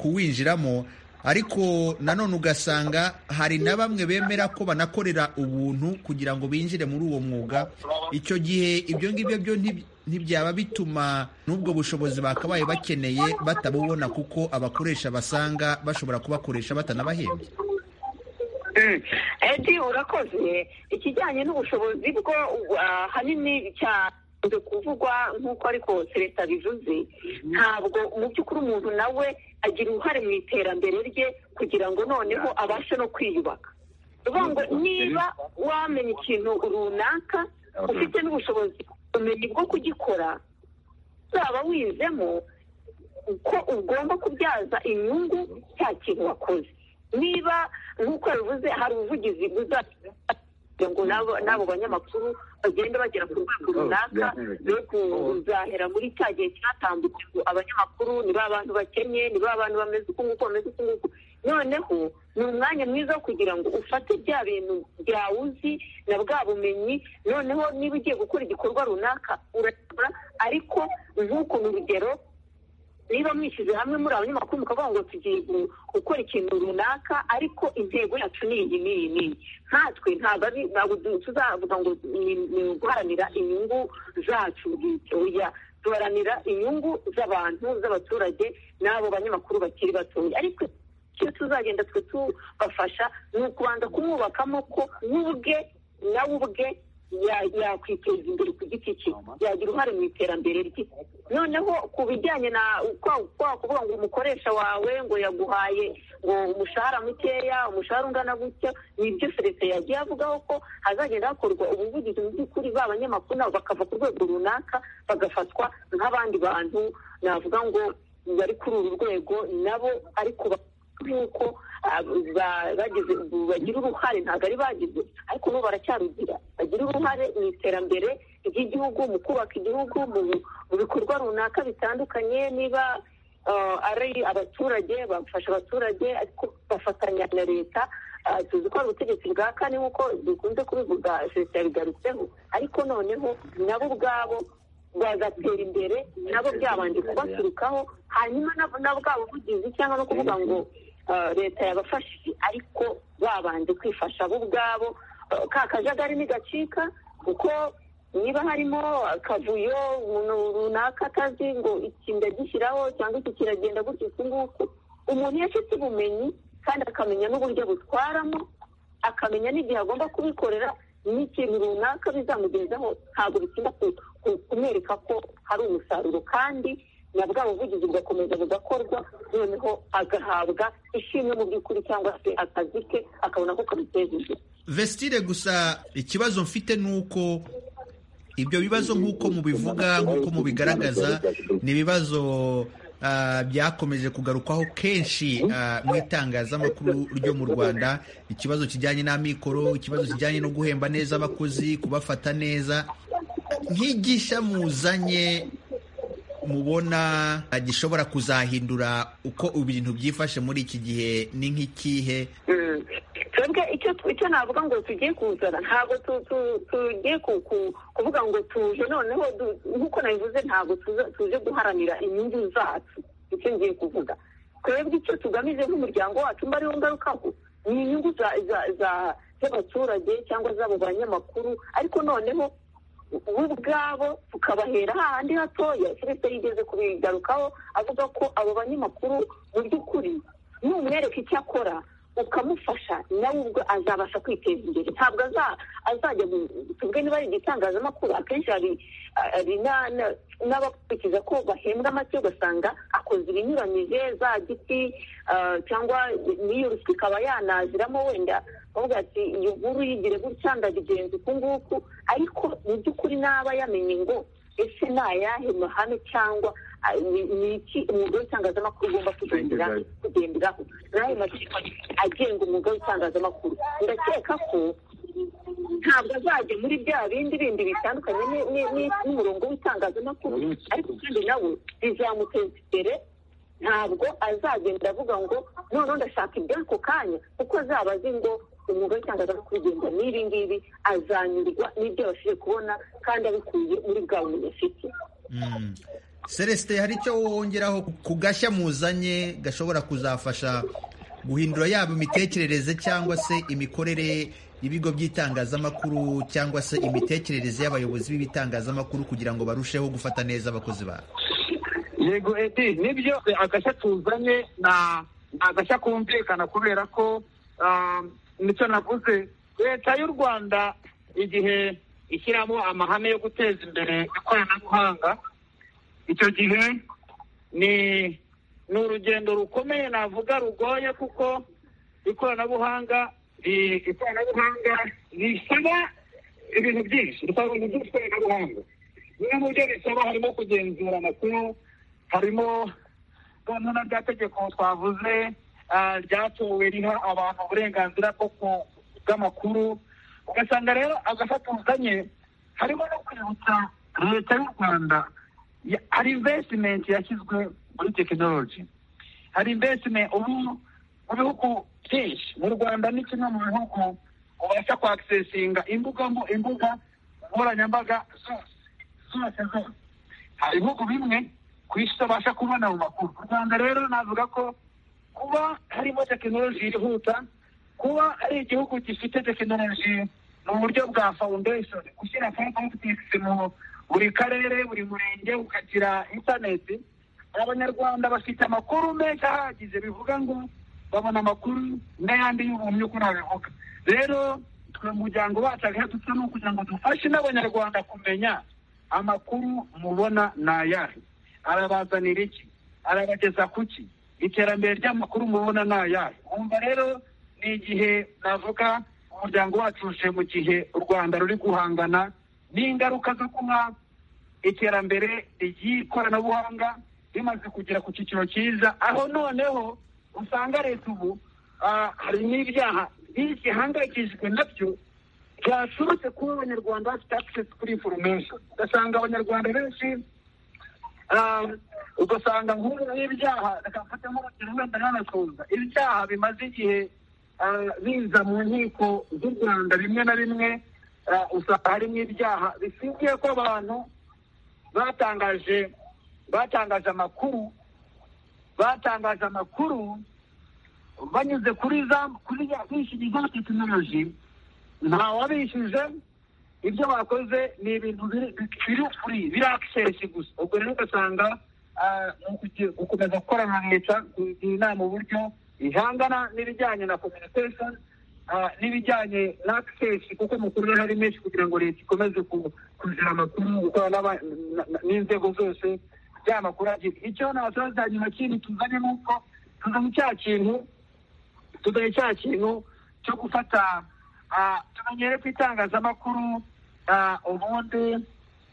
kuwinjiramo ariko nanone ugasanga hari na bamwe bemera ko banakorera ubuntu kugira ngo binjire muri uwo mwuga icyo gihe ibyo ngibyo byo ntibyaba bituma n'ubwo bushobozi bakabaye bakeneye batabubona kuko abakoresha basanga bashobora kubakoresha batanabahembye edi urakoze ikijyanye n'ubushobozi bwo ahanini cyakunze kuvugwa nk'uko ariko leta bivuze ntabwo mu by'ukuri umuntu nawe agira uruhare mu iterambere rye kugira ngo noneho abashe no kwiyubaka ngo niba wamenya ikintu runaka ufite n'ubushobozi ubumenyi bwo kugikora uzaba wizemo ko ugomba kubyaza inyungu cya kintu wakoze niba nk'uko yabivuze hari ubuvugizi buzajya ngo n'abo banyamakuru bagenda bagera ku rwego runaka no kuzahera muri cya gihe cyatambutse ngo abanyamakuru ni ba bantu bakennye ni ba bantu bameze uku nguku bameze uku nguku noneho ni umwanya mwiza wo kugira ngo ufate bya bintu byawe uzi na bwa bumenyi noneho niba ugiye gukora igikorwa runaka urakora ariko nk'uku ni urugero niba mwishyize hamwe muri abanyamakuru mukavuga ngo tugiye gukora ikintu runaka ariko intego yacu ni iyi n'iyi n'iyi nkatwe ntabwo tuzavuga ngo ni guharanira inyungu zacu bitoya duharanira inyungu z'abantu z'abaturage n'abo banyamakuru bakiri batoya ariko icyo tuzagenda twe tubafasha ni ukubanza kumwubakamo ko n'ubwe nawe ubwe yakwiteza imbere ku giti cye yagira uruhare mu iterambere rye noneho ku bijyanye na kuvuga ngo umukoresha wawe ngo yaguhaye ngo umushahara mukeya umushahara ungana gutya ni ibyo leta yagiye avugaho ko hazagenda hakorwa ubuvugizi mu by'ukuri ba banyamakuru nabo bakava ku rwego runaka bagafatwa nk'abandi bantu navuga ngo bari kuri uru rwego nabo ariko nk'uko bagira uruhare ntabwo ari bagize ariko bo baracyarugira bagira uruhare mu iterambere ry'igihugu mu kubaka igihugu mu bikorwa runaka bitandukanye niba ari abaturage bafasha abaturage ariko bafatanya na leta tuzi ko ari ubutegetsi bwa kane nk'uko dukunze kubivuga leta yabigarutseho ariko noneho nabo ubwabo bagatera imbere nabo byabanje kubaturukaho hanyuma na bwa buvugizi cyangwa no kuvuga ngo leta yabafashije ariko babanje kwifasha bo ubwabo ka kajagari ntigacika kuko niba harimo akavuyo umuntu runaka atazi ngo iki ndagishyiraho cyangwa iki kiragenda gutya iki nguku umuntu iyo afite ubumenyi kandi akamenya n'uburyo butwaramo akamenya n'igihe agomba kubikorera n'ikintu runaka bizamugezaho ntabwo bitinda kumwereka ko hari umusaruro kandi na bwa buvugizi bugakomeza bugakorwa noneho agahabwa ishimwe mu by'ukuri cyangwa se akazi ke akabona ko kamuteza imbere vestire gusa ikibazo mfite ni uko ibyo bibazo nk'uko mubivuga nk'uko mubigaragaza ni ibibazo ah, byakomeje kugarukwaho kenshi ah, mu itangazamakuru ryo mu rwanda ikibazo kijyanye n'amikoro ikibazo kijyanye no guhemba neza abakozi kubafata neza nk'igisha muzanye mubona ah, gishobora kuzahindura uko ibintu byifashe muri iki gihe ni nk'ikihe Mm. twebwe icyo icyo navuga ngo tugiye kuzana ntabwo tu- tu- tugiye ku- ku- kuvuga ngo tuje noneho du- nk'uko nabivuze ntabwo tuza- tuje guharanira inyungu zacu icyo ngiye kuvuga twebwe icyo tugamije nk'umuryango wacu mba ariwo ngarukaho ni inyungu za- za- za- z'abaturage cyangwa z'abo banyamakuru ariko noneho bo ubwabo tukabahera hahandi hatoya keretse yigeze kubigarukaho avuga ko abo banyamakuru mu by'ukuri numwereka icyo akora ukamufasha nawe ubwo azabasha kwiteza imbere ntabwo aza- azajya mu- tubwe niba ari igitangazamakuru akenshi hari hari na- na- n'abakurikiza ko bahembwa make ugasanga akoze ibinyuranyije za giti ah, cyangwa n'iyo ruswa ikaba yanaziramo wenda bavuga ati iyi nkuru yigire gutya ndabigenza uku nguku ariko mu by'ukuri naba yamenye ngo ese ni ayahe mahame cyangwa ah, ni- ni iki umwuga w'itangazamakuru ugomba kugendera kugenderaho n'ayo mategeko agenga umwuga w'itangazamakuru ndakeka ko ntabwo azajya muri bya bindi bindi bitandukanye ni- ni- ni- n'umurongo w'itangazamakuru ariko kandi nawe bizamuteza imbere ntabwo azagenda avuga ngo noneho ndashaka iby'ako kanya kuko azaba azi ngo umwuga w'itangazamakuru ugenda n'ibi ngibi azanyurwa n'ibyo abashije kubona kandi abikuye muri bwa bumenyi afite Mm. Celestin hari icyo wongeraho ku gashya muzanye gashobora kuzafasha guhindura yaba imitekerereze cyangwa se imikorere y'ibigo by'itangazamakuru cyangwa se imitekerereze y'abayobozi b'ibitangazamakuru kugira ngo barusheho gufata neza abakozi babo yego edi nibyo agashya tuzanye na ni agashya kumvikana kubera ko ah, nicyo navuze leta y'u rwanda igihe ishyiramo amahame yo guteza imbere ikoranabuhanga icyo gihe ni ni urugendo rukomeye navuga rugoye kuko ikoranabuhanga ri- ikoranabuhanga risaba ibintu byinshi risaba ibintu byinshi ikoranabuhanga bimwe mu byo risaba harimo kugenzura amakuru harimo noneho na rya tegeko twavuze ah, ryatowe riha abantu uburenganzira bwo ku- bw'amakuru ugasanga rero agafatuzanye harimo no kwibutsa leta y'u rwanda ya- hari invesitimenti yashyizwe muri tekinoloji hari invesitimenti ubu mu bihugu byinshi mu rwanda ni kimwe mu bihugu ubasha kwakisesinga imbuga mbu- imbuga nkoranyambaga zose zose zose hari ibihugu bimwe ku isi utabasha kubona mu makuru u rwanda rero navuga ko kuba harimo tekinoloji yihuta kuba ari igihugu gifite tekinoloji mu buryo bwa foundation gushyira fotokisi mu buri karere buri murenge ukagira interineti abanyarwanda bafite amakuru menshi ahagije bivuga ngo babona amakuru n'ayandi y'ubumwe uko nabivuga rero twe mu muryango wacu agahe dusa ni ukugira ngo dufashe n'abanyarwanda kumenya amakuru mubona ni ayahe arabazanira iki arabageza ku ki iterambere ry'amakuru mubona ni ayahe wumva rero ni igihe navuga umuryango wacu uje mu gihe u rwanda ruri guhangana n'ingaruka zo kuba iterambere ry'ikoranabuhanga rimaze kugera ku cyiciro cyiza aho noneho usanga leta ubu ah, hari n'ibyaha byinshi ihangayikishijwe nabyo byaturutse kuba abanyarwanda bafite access kuri information ugasanga abanyarwanda benshi ah, ugasanga nk'ubu ibyaha reka mfate nk'urugero wenda nk'anasoza ibyaha bimaze igihe ah, biza mu nkiko z'u rwanda bimwe na bimwe ah, usanga harimo ibyaha bishingiye ko abantu batangaje batangaje amakuru batangaje amakuru banyuze kuri za kuri ya bishyuye za tekinoloji ntawabishyuje ibyo bakoze ni ibintu biri- biri furi biri akisesi gusa ubwo rero ugasanga ah, mu kugi- gukomeza gukorana na leta kugira inama uburyo ihangana n'ibijyanye na communication ah, n'ibijyanye na akisesi kuko amakuru rero ari menshi kugira ngo leta ikomeze ku- kugira amakuru gukorana n'aba- na- na- n'inzego zose bya makuru agira icyo nabasaza nyuma kindi tuzanye ni uko tuzanye cya kintu tugaye cya kintu cyo gufata ah, tumenyere ku itangazamakuru ah, ubundi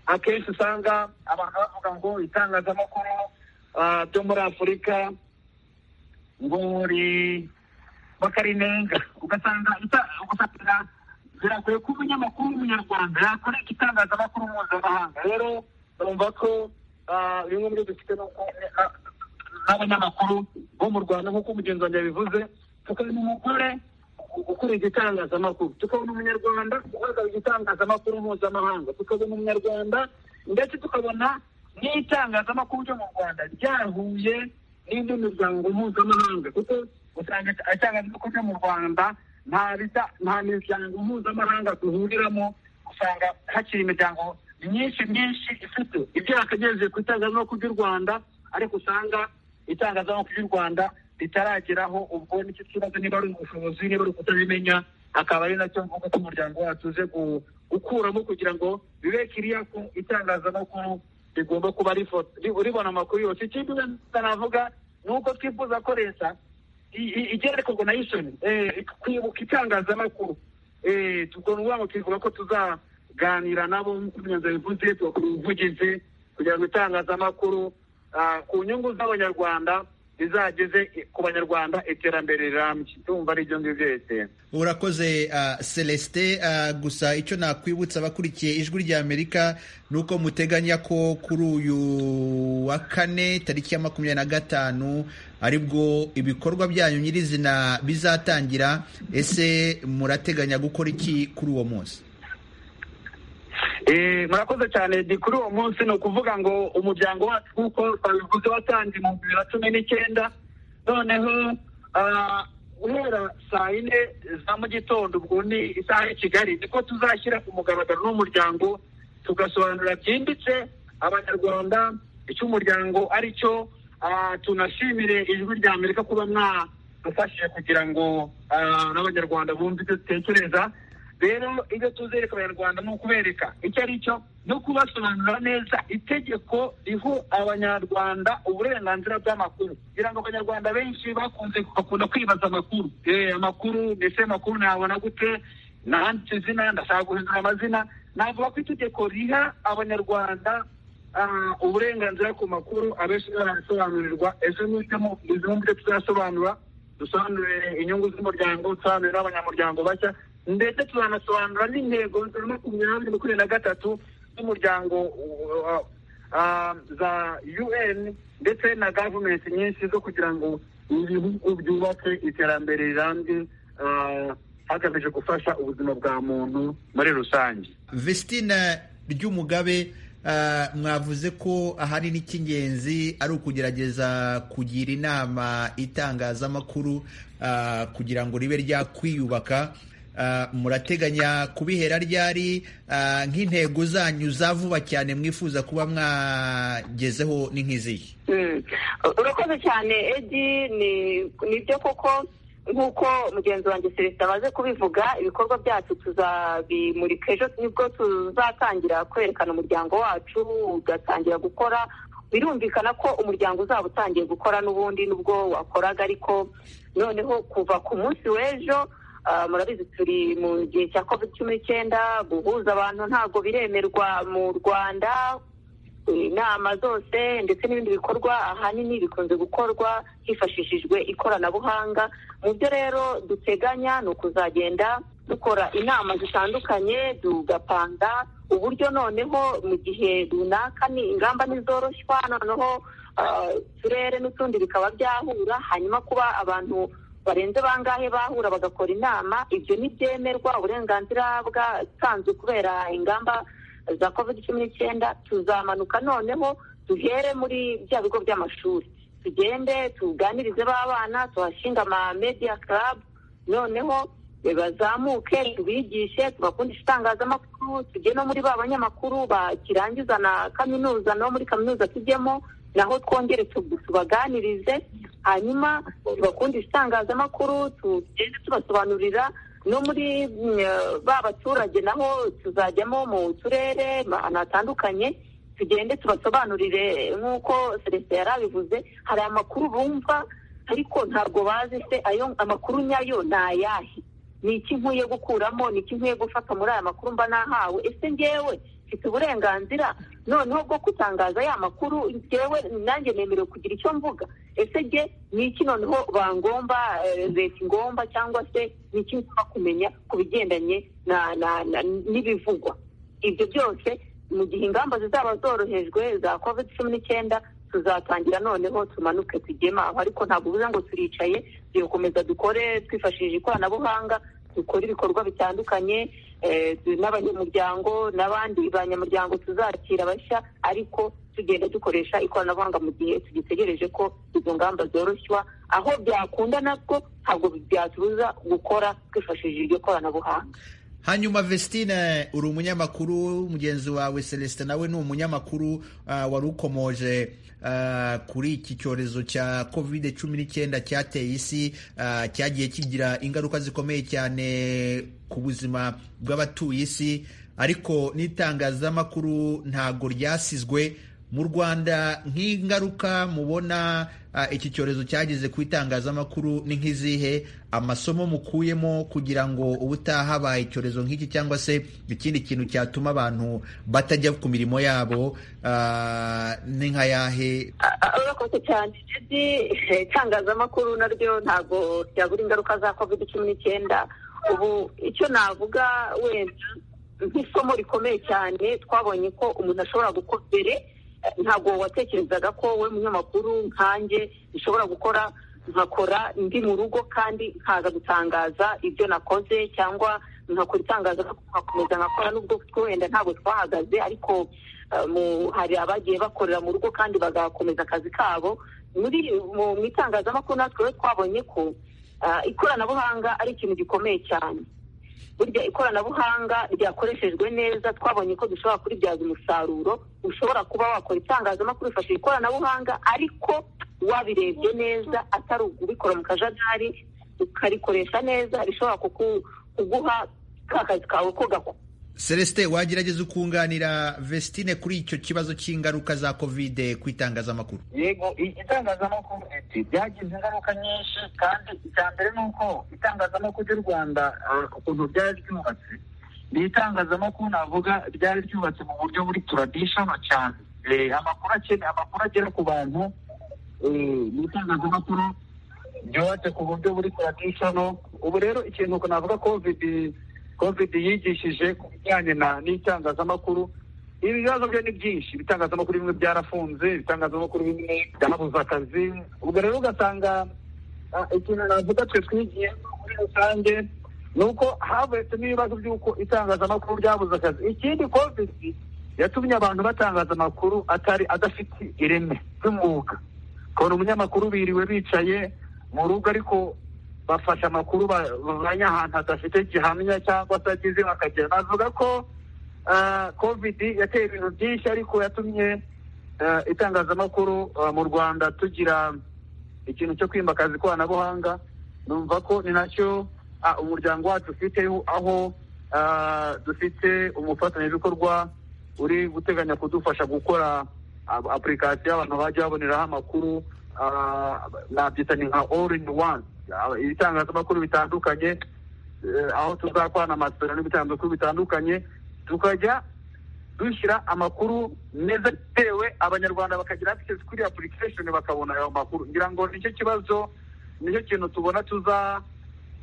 akenshi usanga abantu bavuga ngo itangazamakuru ah, ryo muri afurika ngo ri- bakarinenga ugasanga ita- ugasanga birakwiye ko umunyamakuru w'umunyarwanda yakora igitangazamakuru mpuzamahanga rero urumva ko ah, bimwe muri byo dufite ni uko ah, n'abanyamakuru bo mu rwanda nk'uko umugenzi wanjye yabivuze tukabona umugore ukora igitangazamakuru tukabona umunyarwanda uhagarara igitangazamakuru mpuzamahanga tukabona umunyarwanda ndetse tukabona n'itangazamakuru ryo mu rwanda ryahuye n'indi miryango mpuzamahanga kuko usanga itangazamakuru ryo mu rwanda nta bisa nta miryango mpuzamahanga duhuriramo usanga hakiri imiryango myinshi myinshi ifite ibyo yakagejeje ku itangazamakuru ry'u rwanda ariko usanga itangazamakuru ry'u rwanda ritarageraho ubwo nicyo kibazo niba ari ubushobozi niba ari ukutabimenya akaba ari nacyo mvuga ko umuryango wacu uze gu- gukuramo kugira ngo bibe kiriya ko itangazamakuru rigomba kuba rifo- ri- ribona amakuru yose ikindi navuga ni uko twifuza ko leta i- i- igereko gonayishoni kwibuka itangazamakuru Eh, ubwo ni ukuvuga ngo twifuza ko tuzaganira nabo nk'uko imyanzuro bivuze tugakora ubuvugizi kugira ngo itangazamakuru ah, ku nyungu z'abanyarwanda rizageze i- ku banyarwanda iterambere rirambye ndumva ari ibyo ngibyo leta urakoze ah, celestin ah, gusa icyo nakwibutsa abakurikiye ijwi rya amerika ni uko muteganya ko kuri uyu wa kane tariki ya makumyabiri na gatanu aribwo ibikorwa byanyu nyirizina bizatangira ese murateganya gukora iki kuri uwo munsi Eh, murakoze cyane di kuri uwo munsi ni ukuvuga ngo umuryango wacu nk'uko twabivuze watangiye mu bibiri na cumi n'icyenda noneho ah, guhera saa yine za mu gitondo ubwo ni isaha y'i kigali niko tuzashyira ku mugaragaro n'umuryango tugasobanurira byimbitse abanyarwanda icyo umuryango ari cyo ah, tunashimire ijwi rya amerika kuba mwadufashije kugira ngo ah, n'abanyarwanda bumve ibyo dutekereza rero ibyo tuzereka abanyarwanda ni ukubereka icyo ari cyo no kubasobanurira neza itegeko riho abanyarwanda uburenganzira bw'amakuru kugira ngo abanyarwanda benshi bakunze bakunda kwibaza amakuru eh, amakuru ndetse amakuru nabona gute nanditse izina ndashaka guhindura amazina navuga ko itegeko riha abanyarwanda ah, uburenganzira ku makuru abenshi barasobanurirwa ejo n'ibyo mubyo tuzasobanura dusobanurire inyungu z'umuryango dusobanurire n'abanyamuryango bashya ndetse tuzanasobanura n'intego za makumyabiri makumyabiri na gatatu z'umuryango uh, uh, za un ndetse na gavumenti nyinshi zo kugira ngo ibihugu byubake iterambere rirambye uh, hagamije gufasha ubuzima bwa muntu muri rusange Vestine Ryumugabe ah, mwavuze ko ahanini icy'ingenzi ari ukugerageza kugira inama itangazamakuru ah, kugira ngo ribe ryakwiyubaka Ah, murateganya kubihera ryari Ah, nk'intego zanyu za vuba cyane mwifuza kuba mwagezeho ni nk'izihe Mm. urakoze cyane edi ni nibyo koko nk'uko mugenzi wanjye celestin amaze kubivuga ibikorwa byacu tuzabimurika ejo nibwo tuzatangira kwerekana umuryango wacu ugatangira gukora birumvikana ko umuryango uzaba utangiye gukora n'ubundi nubwo wakoraga ariko noneho kuva ku munsi w'ejo ah, murabizi turi mu gihe cya covid cumi n'icyenda guhuza abantu ntabwo biremerwa mu rwanda inama zose ndetse n'ibindi bikorwa ahanini bikunze gukorwa hifashishijwe ikoranabuhanga mu byo rero duteganya ni ukuzagenda dukora inama zitandukanye tugapanga uburyo noneho mu gihe runaka ni ingamba ntizoroshywa noneho ah, uturere n'utundi bikaba byahura hanyuma kuba abantu barenze bangahe bahura bagakora inama ibyo ntibyemerwa uburenganzira bwatanzwe kubera ingamba za covid cumi n'icyenda tuzamanuka noneho duhere muri bya bigo by'amashuri tugende tuganirize b'abana tuhashinga ama media club noneho bazamuke tubigishe tubakundisha itangazamakuru tujye no muri ba banyamakuru bakirangiza na kaminuza no muri kaminuza tujyemo naho twongere tu- tubaganirize hanyuma tubakundisha itangazamakuru tugende tubasobanurira no muri mm, eh, ba baturage naho tuzajyamo mu turere ahantu hatandukanye tugende tubasobanurire nk'uko celestin yari abivuze hari amakuru bumva ariko ntabwo bazi se ayo amakuru nyayo ni ayahe ni iki nkwiye gukuramo ni iki nkwiye gufata muri aya makuru mba nahawe ese ngewe mfite uburenganzira noneho bwo gutangaza ya makuru ngewe nanjye nemerewe kugira icyo mvuga ese nge ni iki noneho bangomba eh, leta ingomba cyangwa se ni iki ngomba kumenya ku bigendanye na- na- na- n'ibivugwa ibyo byose mu gihe ingamba zizaba zorohejwe za covid cumi n'icyenda tuzatangira noneho tumanuke tugema aho ariko ntabwo bivuze ngo turicaye dukomeza dukore twifashishije ikoranabuhanga dukore ibikorwa bitandukanye eh, tu- n'abanyamuryango n'abandi banyamuryango tuzakira bashya ariko tugenda dukoresha ikoranabuhanga mu gihe tugitegereje ko izo ngamba zoroshywa aho byakunda nabwo ntabwo byatubuza gukora twifashishije iryo koranabuhanga hanyuma Vestine uri umunyamakuru mugenzi wawe Celestin nawe ni umunyamakuru uh, wari ukomoje uh, kuri iki cyorezo cya covid cumi n'icyenda cyateye isi uh, cyagiye kigira ingaruka zikomeye cyane ku buzima bw'abatuye isi ariko n'itangazamakuru ntabwo ryasizwe mu rwanda nk'ingaruka mubona ah, iki cyorezo cyageze ku itangazamakuru ni nk'izihe amasomo mukuyemo kugira ngo ubutaha habaye icyorezo nk'iki cyangwa se ikindi kintu cyatuma abantu batajya ku mirimo yabo ah, ni nka yahe A- a- urakoze cyane Jedi Eh, itangazamakuru naryo ntabwo ryabura ingaruka za covid cumi n'icyenda ubu icyo navuga wenda nk'isomo rikomeye cyane twabonye ko umuntu ashobora gukora mbere eh, ntabwo watekerezaga ko we munyamakuru nkanjye nshobora gukora nkakora ndi mu rugo kandi nkaza gutangaza ibyo nakoze cyangwa nkakora itangazamakuru nkakomeza nkakora nubwo twe wenda ntabwo twahagaze ariko eh, mu- hari abagiye bakorera mu rugo kandi bagakomeza akazi kabo muri mu mu itangazamakuru natwe rero twabonye ko ah, ikoranabuhanga ari ikintu gikomeye cyane burya ikoranabuhanga ryakoreshejwe neza twabonye ko dushobora kuribyaza umusaruro ushobora kuba wakora itangazamakuru wifashishije ikoranabuhanga ariko wabirebye neza atari ukubikora mu kajagari ukarikoresha neza rishobora kuku- kuguha ka kazi kawe ko gakora celestin wagerageza ukunganira Vestine kuri icyo kibazo cy'ingaruka za covid ku itangazamakuru yego itangazamakuru ati byagize ingaruka nyinshi kandi icya mbere ni uko itangazamakuru ry'u rwanda eh, ukuntu ryari ryubatse ni itangazamakuru navuga ryari ryubatse mu buryo buri traditional cyane Eh, amakuru akene amakuru agera ku bantu eh, ni itangazamakuru ryubatse ku buryo buri traditional ubu rero ikintu navuga covid covid yigishije ku bijyanye na n'itangazamakuru ibi bibazo byo ni byinshi ibitangazamakuru bimwe byarafunze ibitangazamakuru bimwe byanabuze akazi ubwo rero ugasanga ah, ikintu navuga twe twigiye muri rusange ni uko havutse n'ibibazo by'uko itangazamakuru ryabuze akazi ikindi covid yatumye abantu batangaza amakuru atari adafite ireme ry'umwuga kubona umunyamakuru biriwe bicaye mu rugo ariko bafashe amakuru ba- bavanye ahantu hadafite gihamya cyangwa se agize bakagera navuga ko ah, covid yateye ibintu byinshi ariko yatumye ah, itangazamakuru ah, mu rwanda tugira ikintu cyo kwimakaza ikoranabuhanga numva ko ni nacyo ah, umuryango wacu ufite aho ah, dufite umufatanyabikorwa uri guteganya kudufasha gukora ah, application y'abantu bajya baboneraho amakuru ah, nabyita ni nka all in one Ah, ibitangazamakuru bitandukanye eh, aho tuzakorana amasezerano n'ibitangazamakuru bitandukanye tukajya dushyira amakuru meza bitewe abanyarwanda bakagira access kuri application bakabona ayo makuru ngira ngo nicyo kibazo nicyo kintu tubona tuza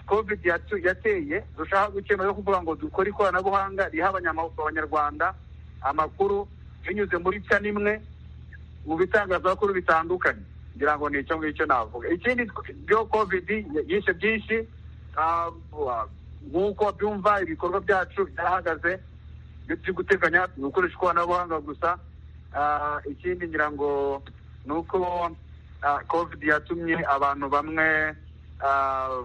covid yatu- yateye dushaka gukemura yo kuvuga ngo dukore ikoranabuhanga riha abanyama- abanyarwanda amakuru binyuze muri cya nimwe mu bitangazamakuru bitandukanye ngira ngo ni icyo ngicyo navuga ikindi byo covid yishe byinshi ah, nk'uko byumva ibikorwa byacu byahagaze ibyo turi guteganya ni ugukoresha ikoranabuhanga gusa Ah, ikindi ngira ngo ni uko ah, covid yatumye abantu bamwe ah,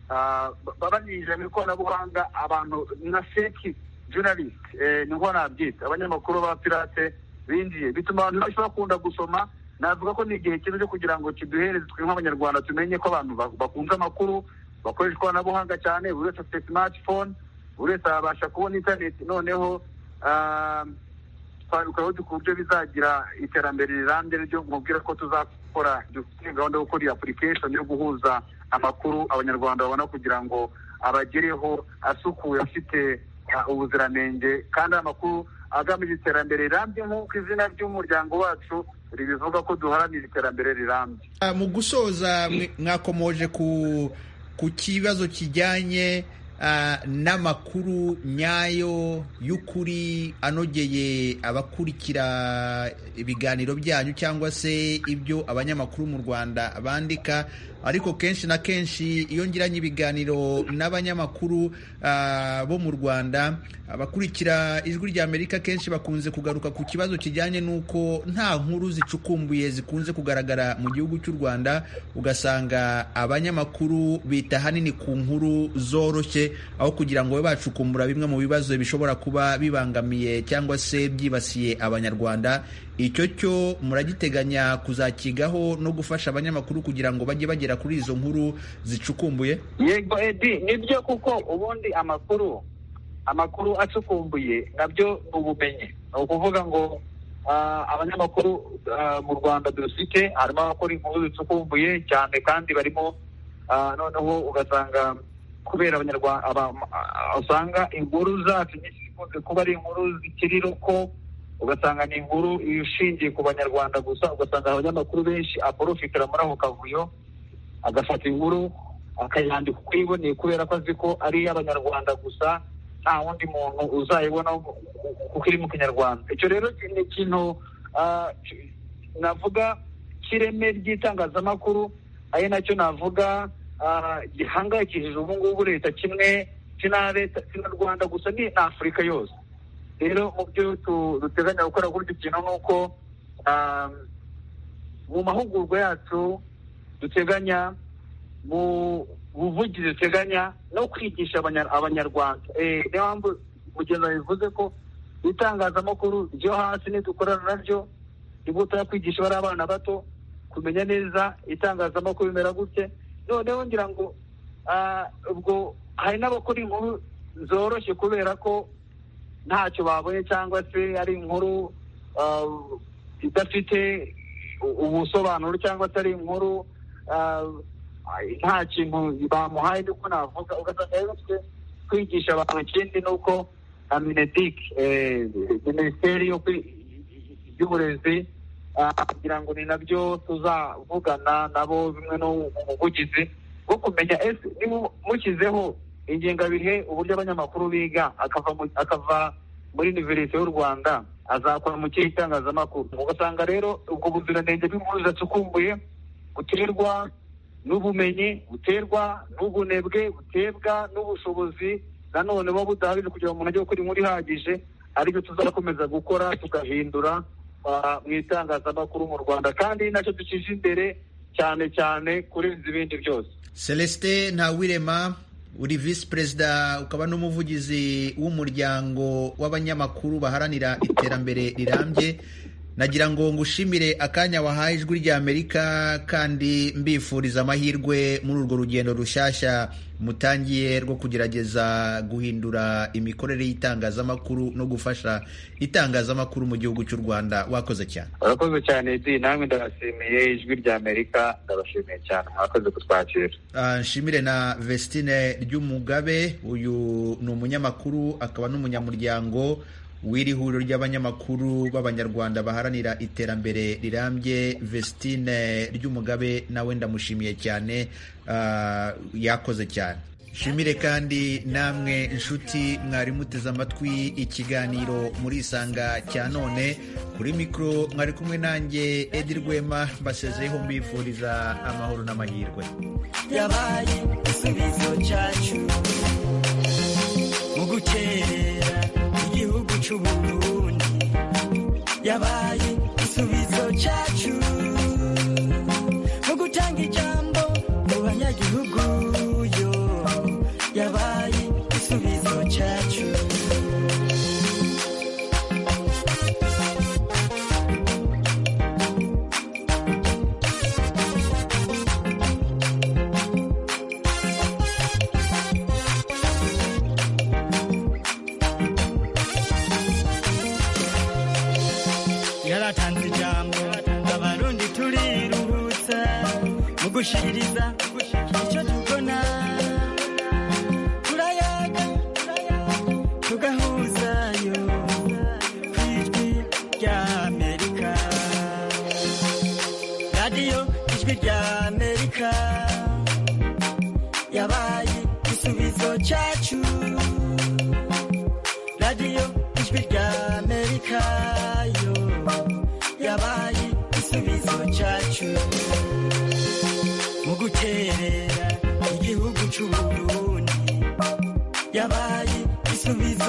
ah, ba- babanyinjira mu ikoranabuhanga abantu nka fake journalist eh, niho nabyita abanyamakuru ba pirate binjiye bituma abantu benshi bakunda gusoma navuga ko ni igihe cyiza cyo kugira ngo kiduhereze twe nk'abanyarwanda tumenye ko abantu ba- bakunze amakuru bakoresha ikoranabuhanga cyane buri wese afite smartphone buri wese abasha kubona interineti noneho ah, twabikorera ku buryo bizagira iterambere rirambye ryo mubwira ko tuzakora dufite gahunda yo gukora iyi application yo guhuza amakuru abanyarwanda babona kugira ngo abagereho asukuye afite ubuziranenge kandi amakuru agamije iterambere rirambye nk'uko izina ry'umuryango wacu ribivuga ko duharanira iterambere rirambye mu gusoza mwakomoje ku kibazo kijyanye n'amakuru nyayo y'ukuri anogeye abakurikira ibiganiro byanyu cyangwa se ibyo abanyamakuru mu rwanda bandika ariko kenshi na kenshi iyo ngiranye ibiganiro n'abanyamakuru bo mu rwanda abakurikira ijwi rya amerika kenshi bakunze kugaruka ku kibazo kijyanye n'uko nta nkuru zicukumbuye zikunze kugaragara mu gihugu cy'u rwanda ugasanga abanyamakuru bita ahanini ku nkuru zoroshye aho kugira ngo babe bacukumbura bimwe mu bibazo bishobora kuba bibangamiye cyangwa se byibasiye abanyarwanda icyo cyo muragiteganya kuzakigaho no gufasha abanyamakuru kugira ngo bajye bagera kuri izo nkuru zicukumbuye yego edi nibyo kuko ubundi amakuru amakuru acukumbuye nabyo ni ubumenyi ni ukuvuga ngo abanyamakuru mu rwanda dufite harimo abakora inkuru zicukumbuye cyane kandi barimo noneho ugasanga kubera abanyarwanda usanga inkuru zacu nyinshi zikunze kuba ari inkuru zikiri ruko ugasanga ni inkuru ishingiye ku banyarwanda gusa ugasanga abanyamakuru benshi aporofitira muri ako kavuyo agafata inkuru akayandika uko yiboneye kubera ko azi ko ari iy'abanyarwanda gusa nta wundi muntu uzayibona kuko iri mu kinyarwanda icyo rero ni ikintu navuga cy'ireme ry'itangazamakuru ari nacyo navuga gihangayikishije ubu ngubu leta kimwe si na leta si na rwanda gusa ni na afurika yose rero mu byo duteganya gukora kuri icyo kintu ni uko mu mahugurwa yacu duteganya mu buvugizi duteganya no kwigisha abanyarwanda niyo mpamvu mugenzi bivuze ko itangazamakuru ryo hasi nidukorana naryo rigutera kwigisha bari abana bato kumenya neza itangazamakuru bimera gutya noneho ngira ngo ubwo hari n'abakora inkuru zoroshye kubera ko ntacyo babonye cyangwa se ari inkuru idafite ubusobanuro cyangwa se ari inkuru nta kintu bamuhaye niko navuga ugasanga rero twe kwigisha abantu ikindi ni uko na minedike minisiteri y'uburezi kugira ngo ni nabyo tuzavugana nabo bimwe no mu buvugizi bwo kumenya ese mushyizeho ingengabihe uburyo abanyamakuru biga akava muri univerisite y'u rwanda azakora mu kihe itangazamakuru ugasanga rero ubwo buziranenge bw'inkuru zidacukumbuye buterwa n'ubumenyi buterwa n'ubunebwe buterwa n'ubushobozi nanone buba budahagije kugira ngo umuntu ajye gukora inkuru ihagije aribyo tuzakomeza gukora tugahindura mu itangazamakuru mu rwanda kandi nacyo dukije imbere cyane cyane kurenza ibindi byose celestin ntawirema uri visi perezida ukaba n'umuvugizi w'umuryango w'abanyamakuru baharanira iterambere rirambye nagira ngo ngushimire akanya wahaye ijwi rya amerika kandi mbifuriza amahirwe muri urwo rugendo rushyashya mutangiye rwo kugerageza guhindura imikorere y'itangazamakuru no gufasha itangazamakuru mu gihugu cy'u rwanda wakoze cyane urakoze cyane edi namwe ndabashimiye ijwi rya amerika ndabashimiye cyane mwakoze kutwakira nshimire na vestine ry'umugabe uyu ni umunyamakuru akaba n'umunyamuryango w'iri huriro ry'abanyamakuru b'abanyarwanda baharanira iterambere rirambye vestine ry'umugabe nawe ndamushimiye cyane yakoze cyane shimire kandi namwe inshuti mwari muteze amatwi ikiganiro muri isanga cya none kuri mikoro mwari kumwe nanjye edi rwema mbasezeho mbifuriza amahoro n'amahirwe yabaye igisubizo cyacu mu gukerera igihugu cy'uburundi yabaye igisubizo cyacu mu gutanga ijambo mu banyagihugu yo yabaye igisubizo cyacu gushikiriza icyo dukona ijwi rya amerika yabaye igisubizo cyacu radiyo ijwi rya amerika yo yabaye igisubizo cyacu mu guterera igihugu cy'uburundi yabaye igisubizo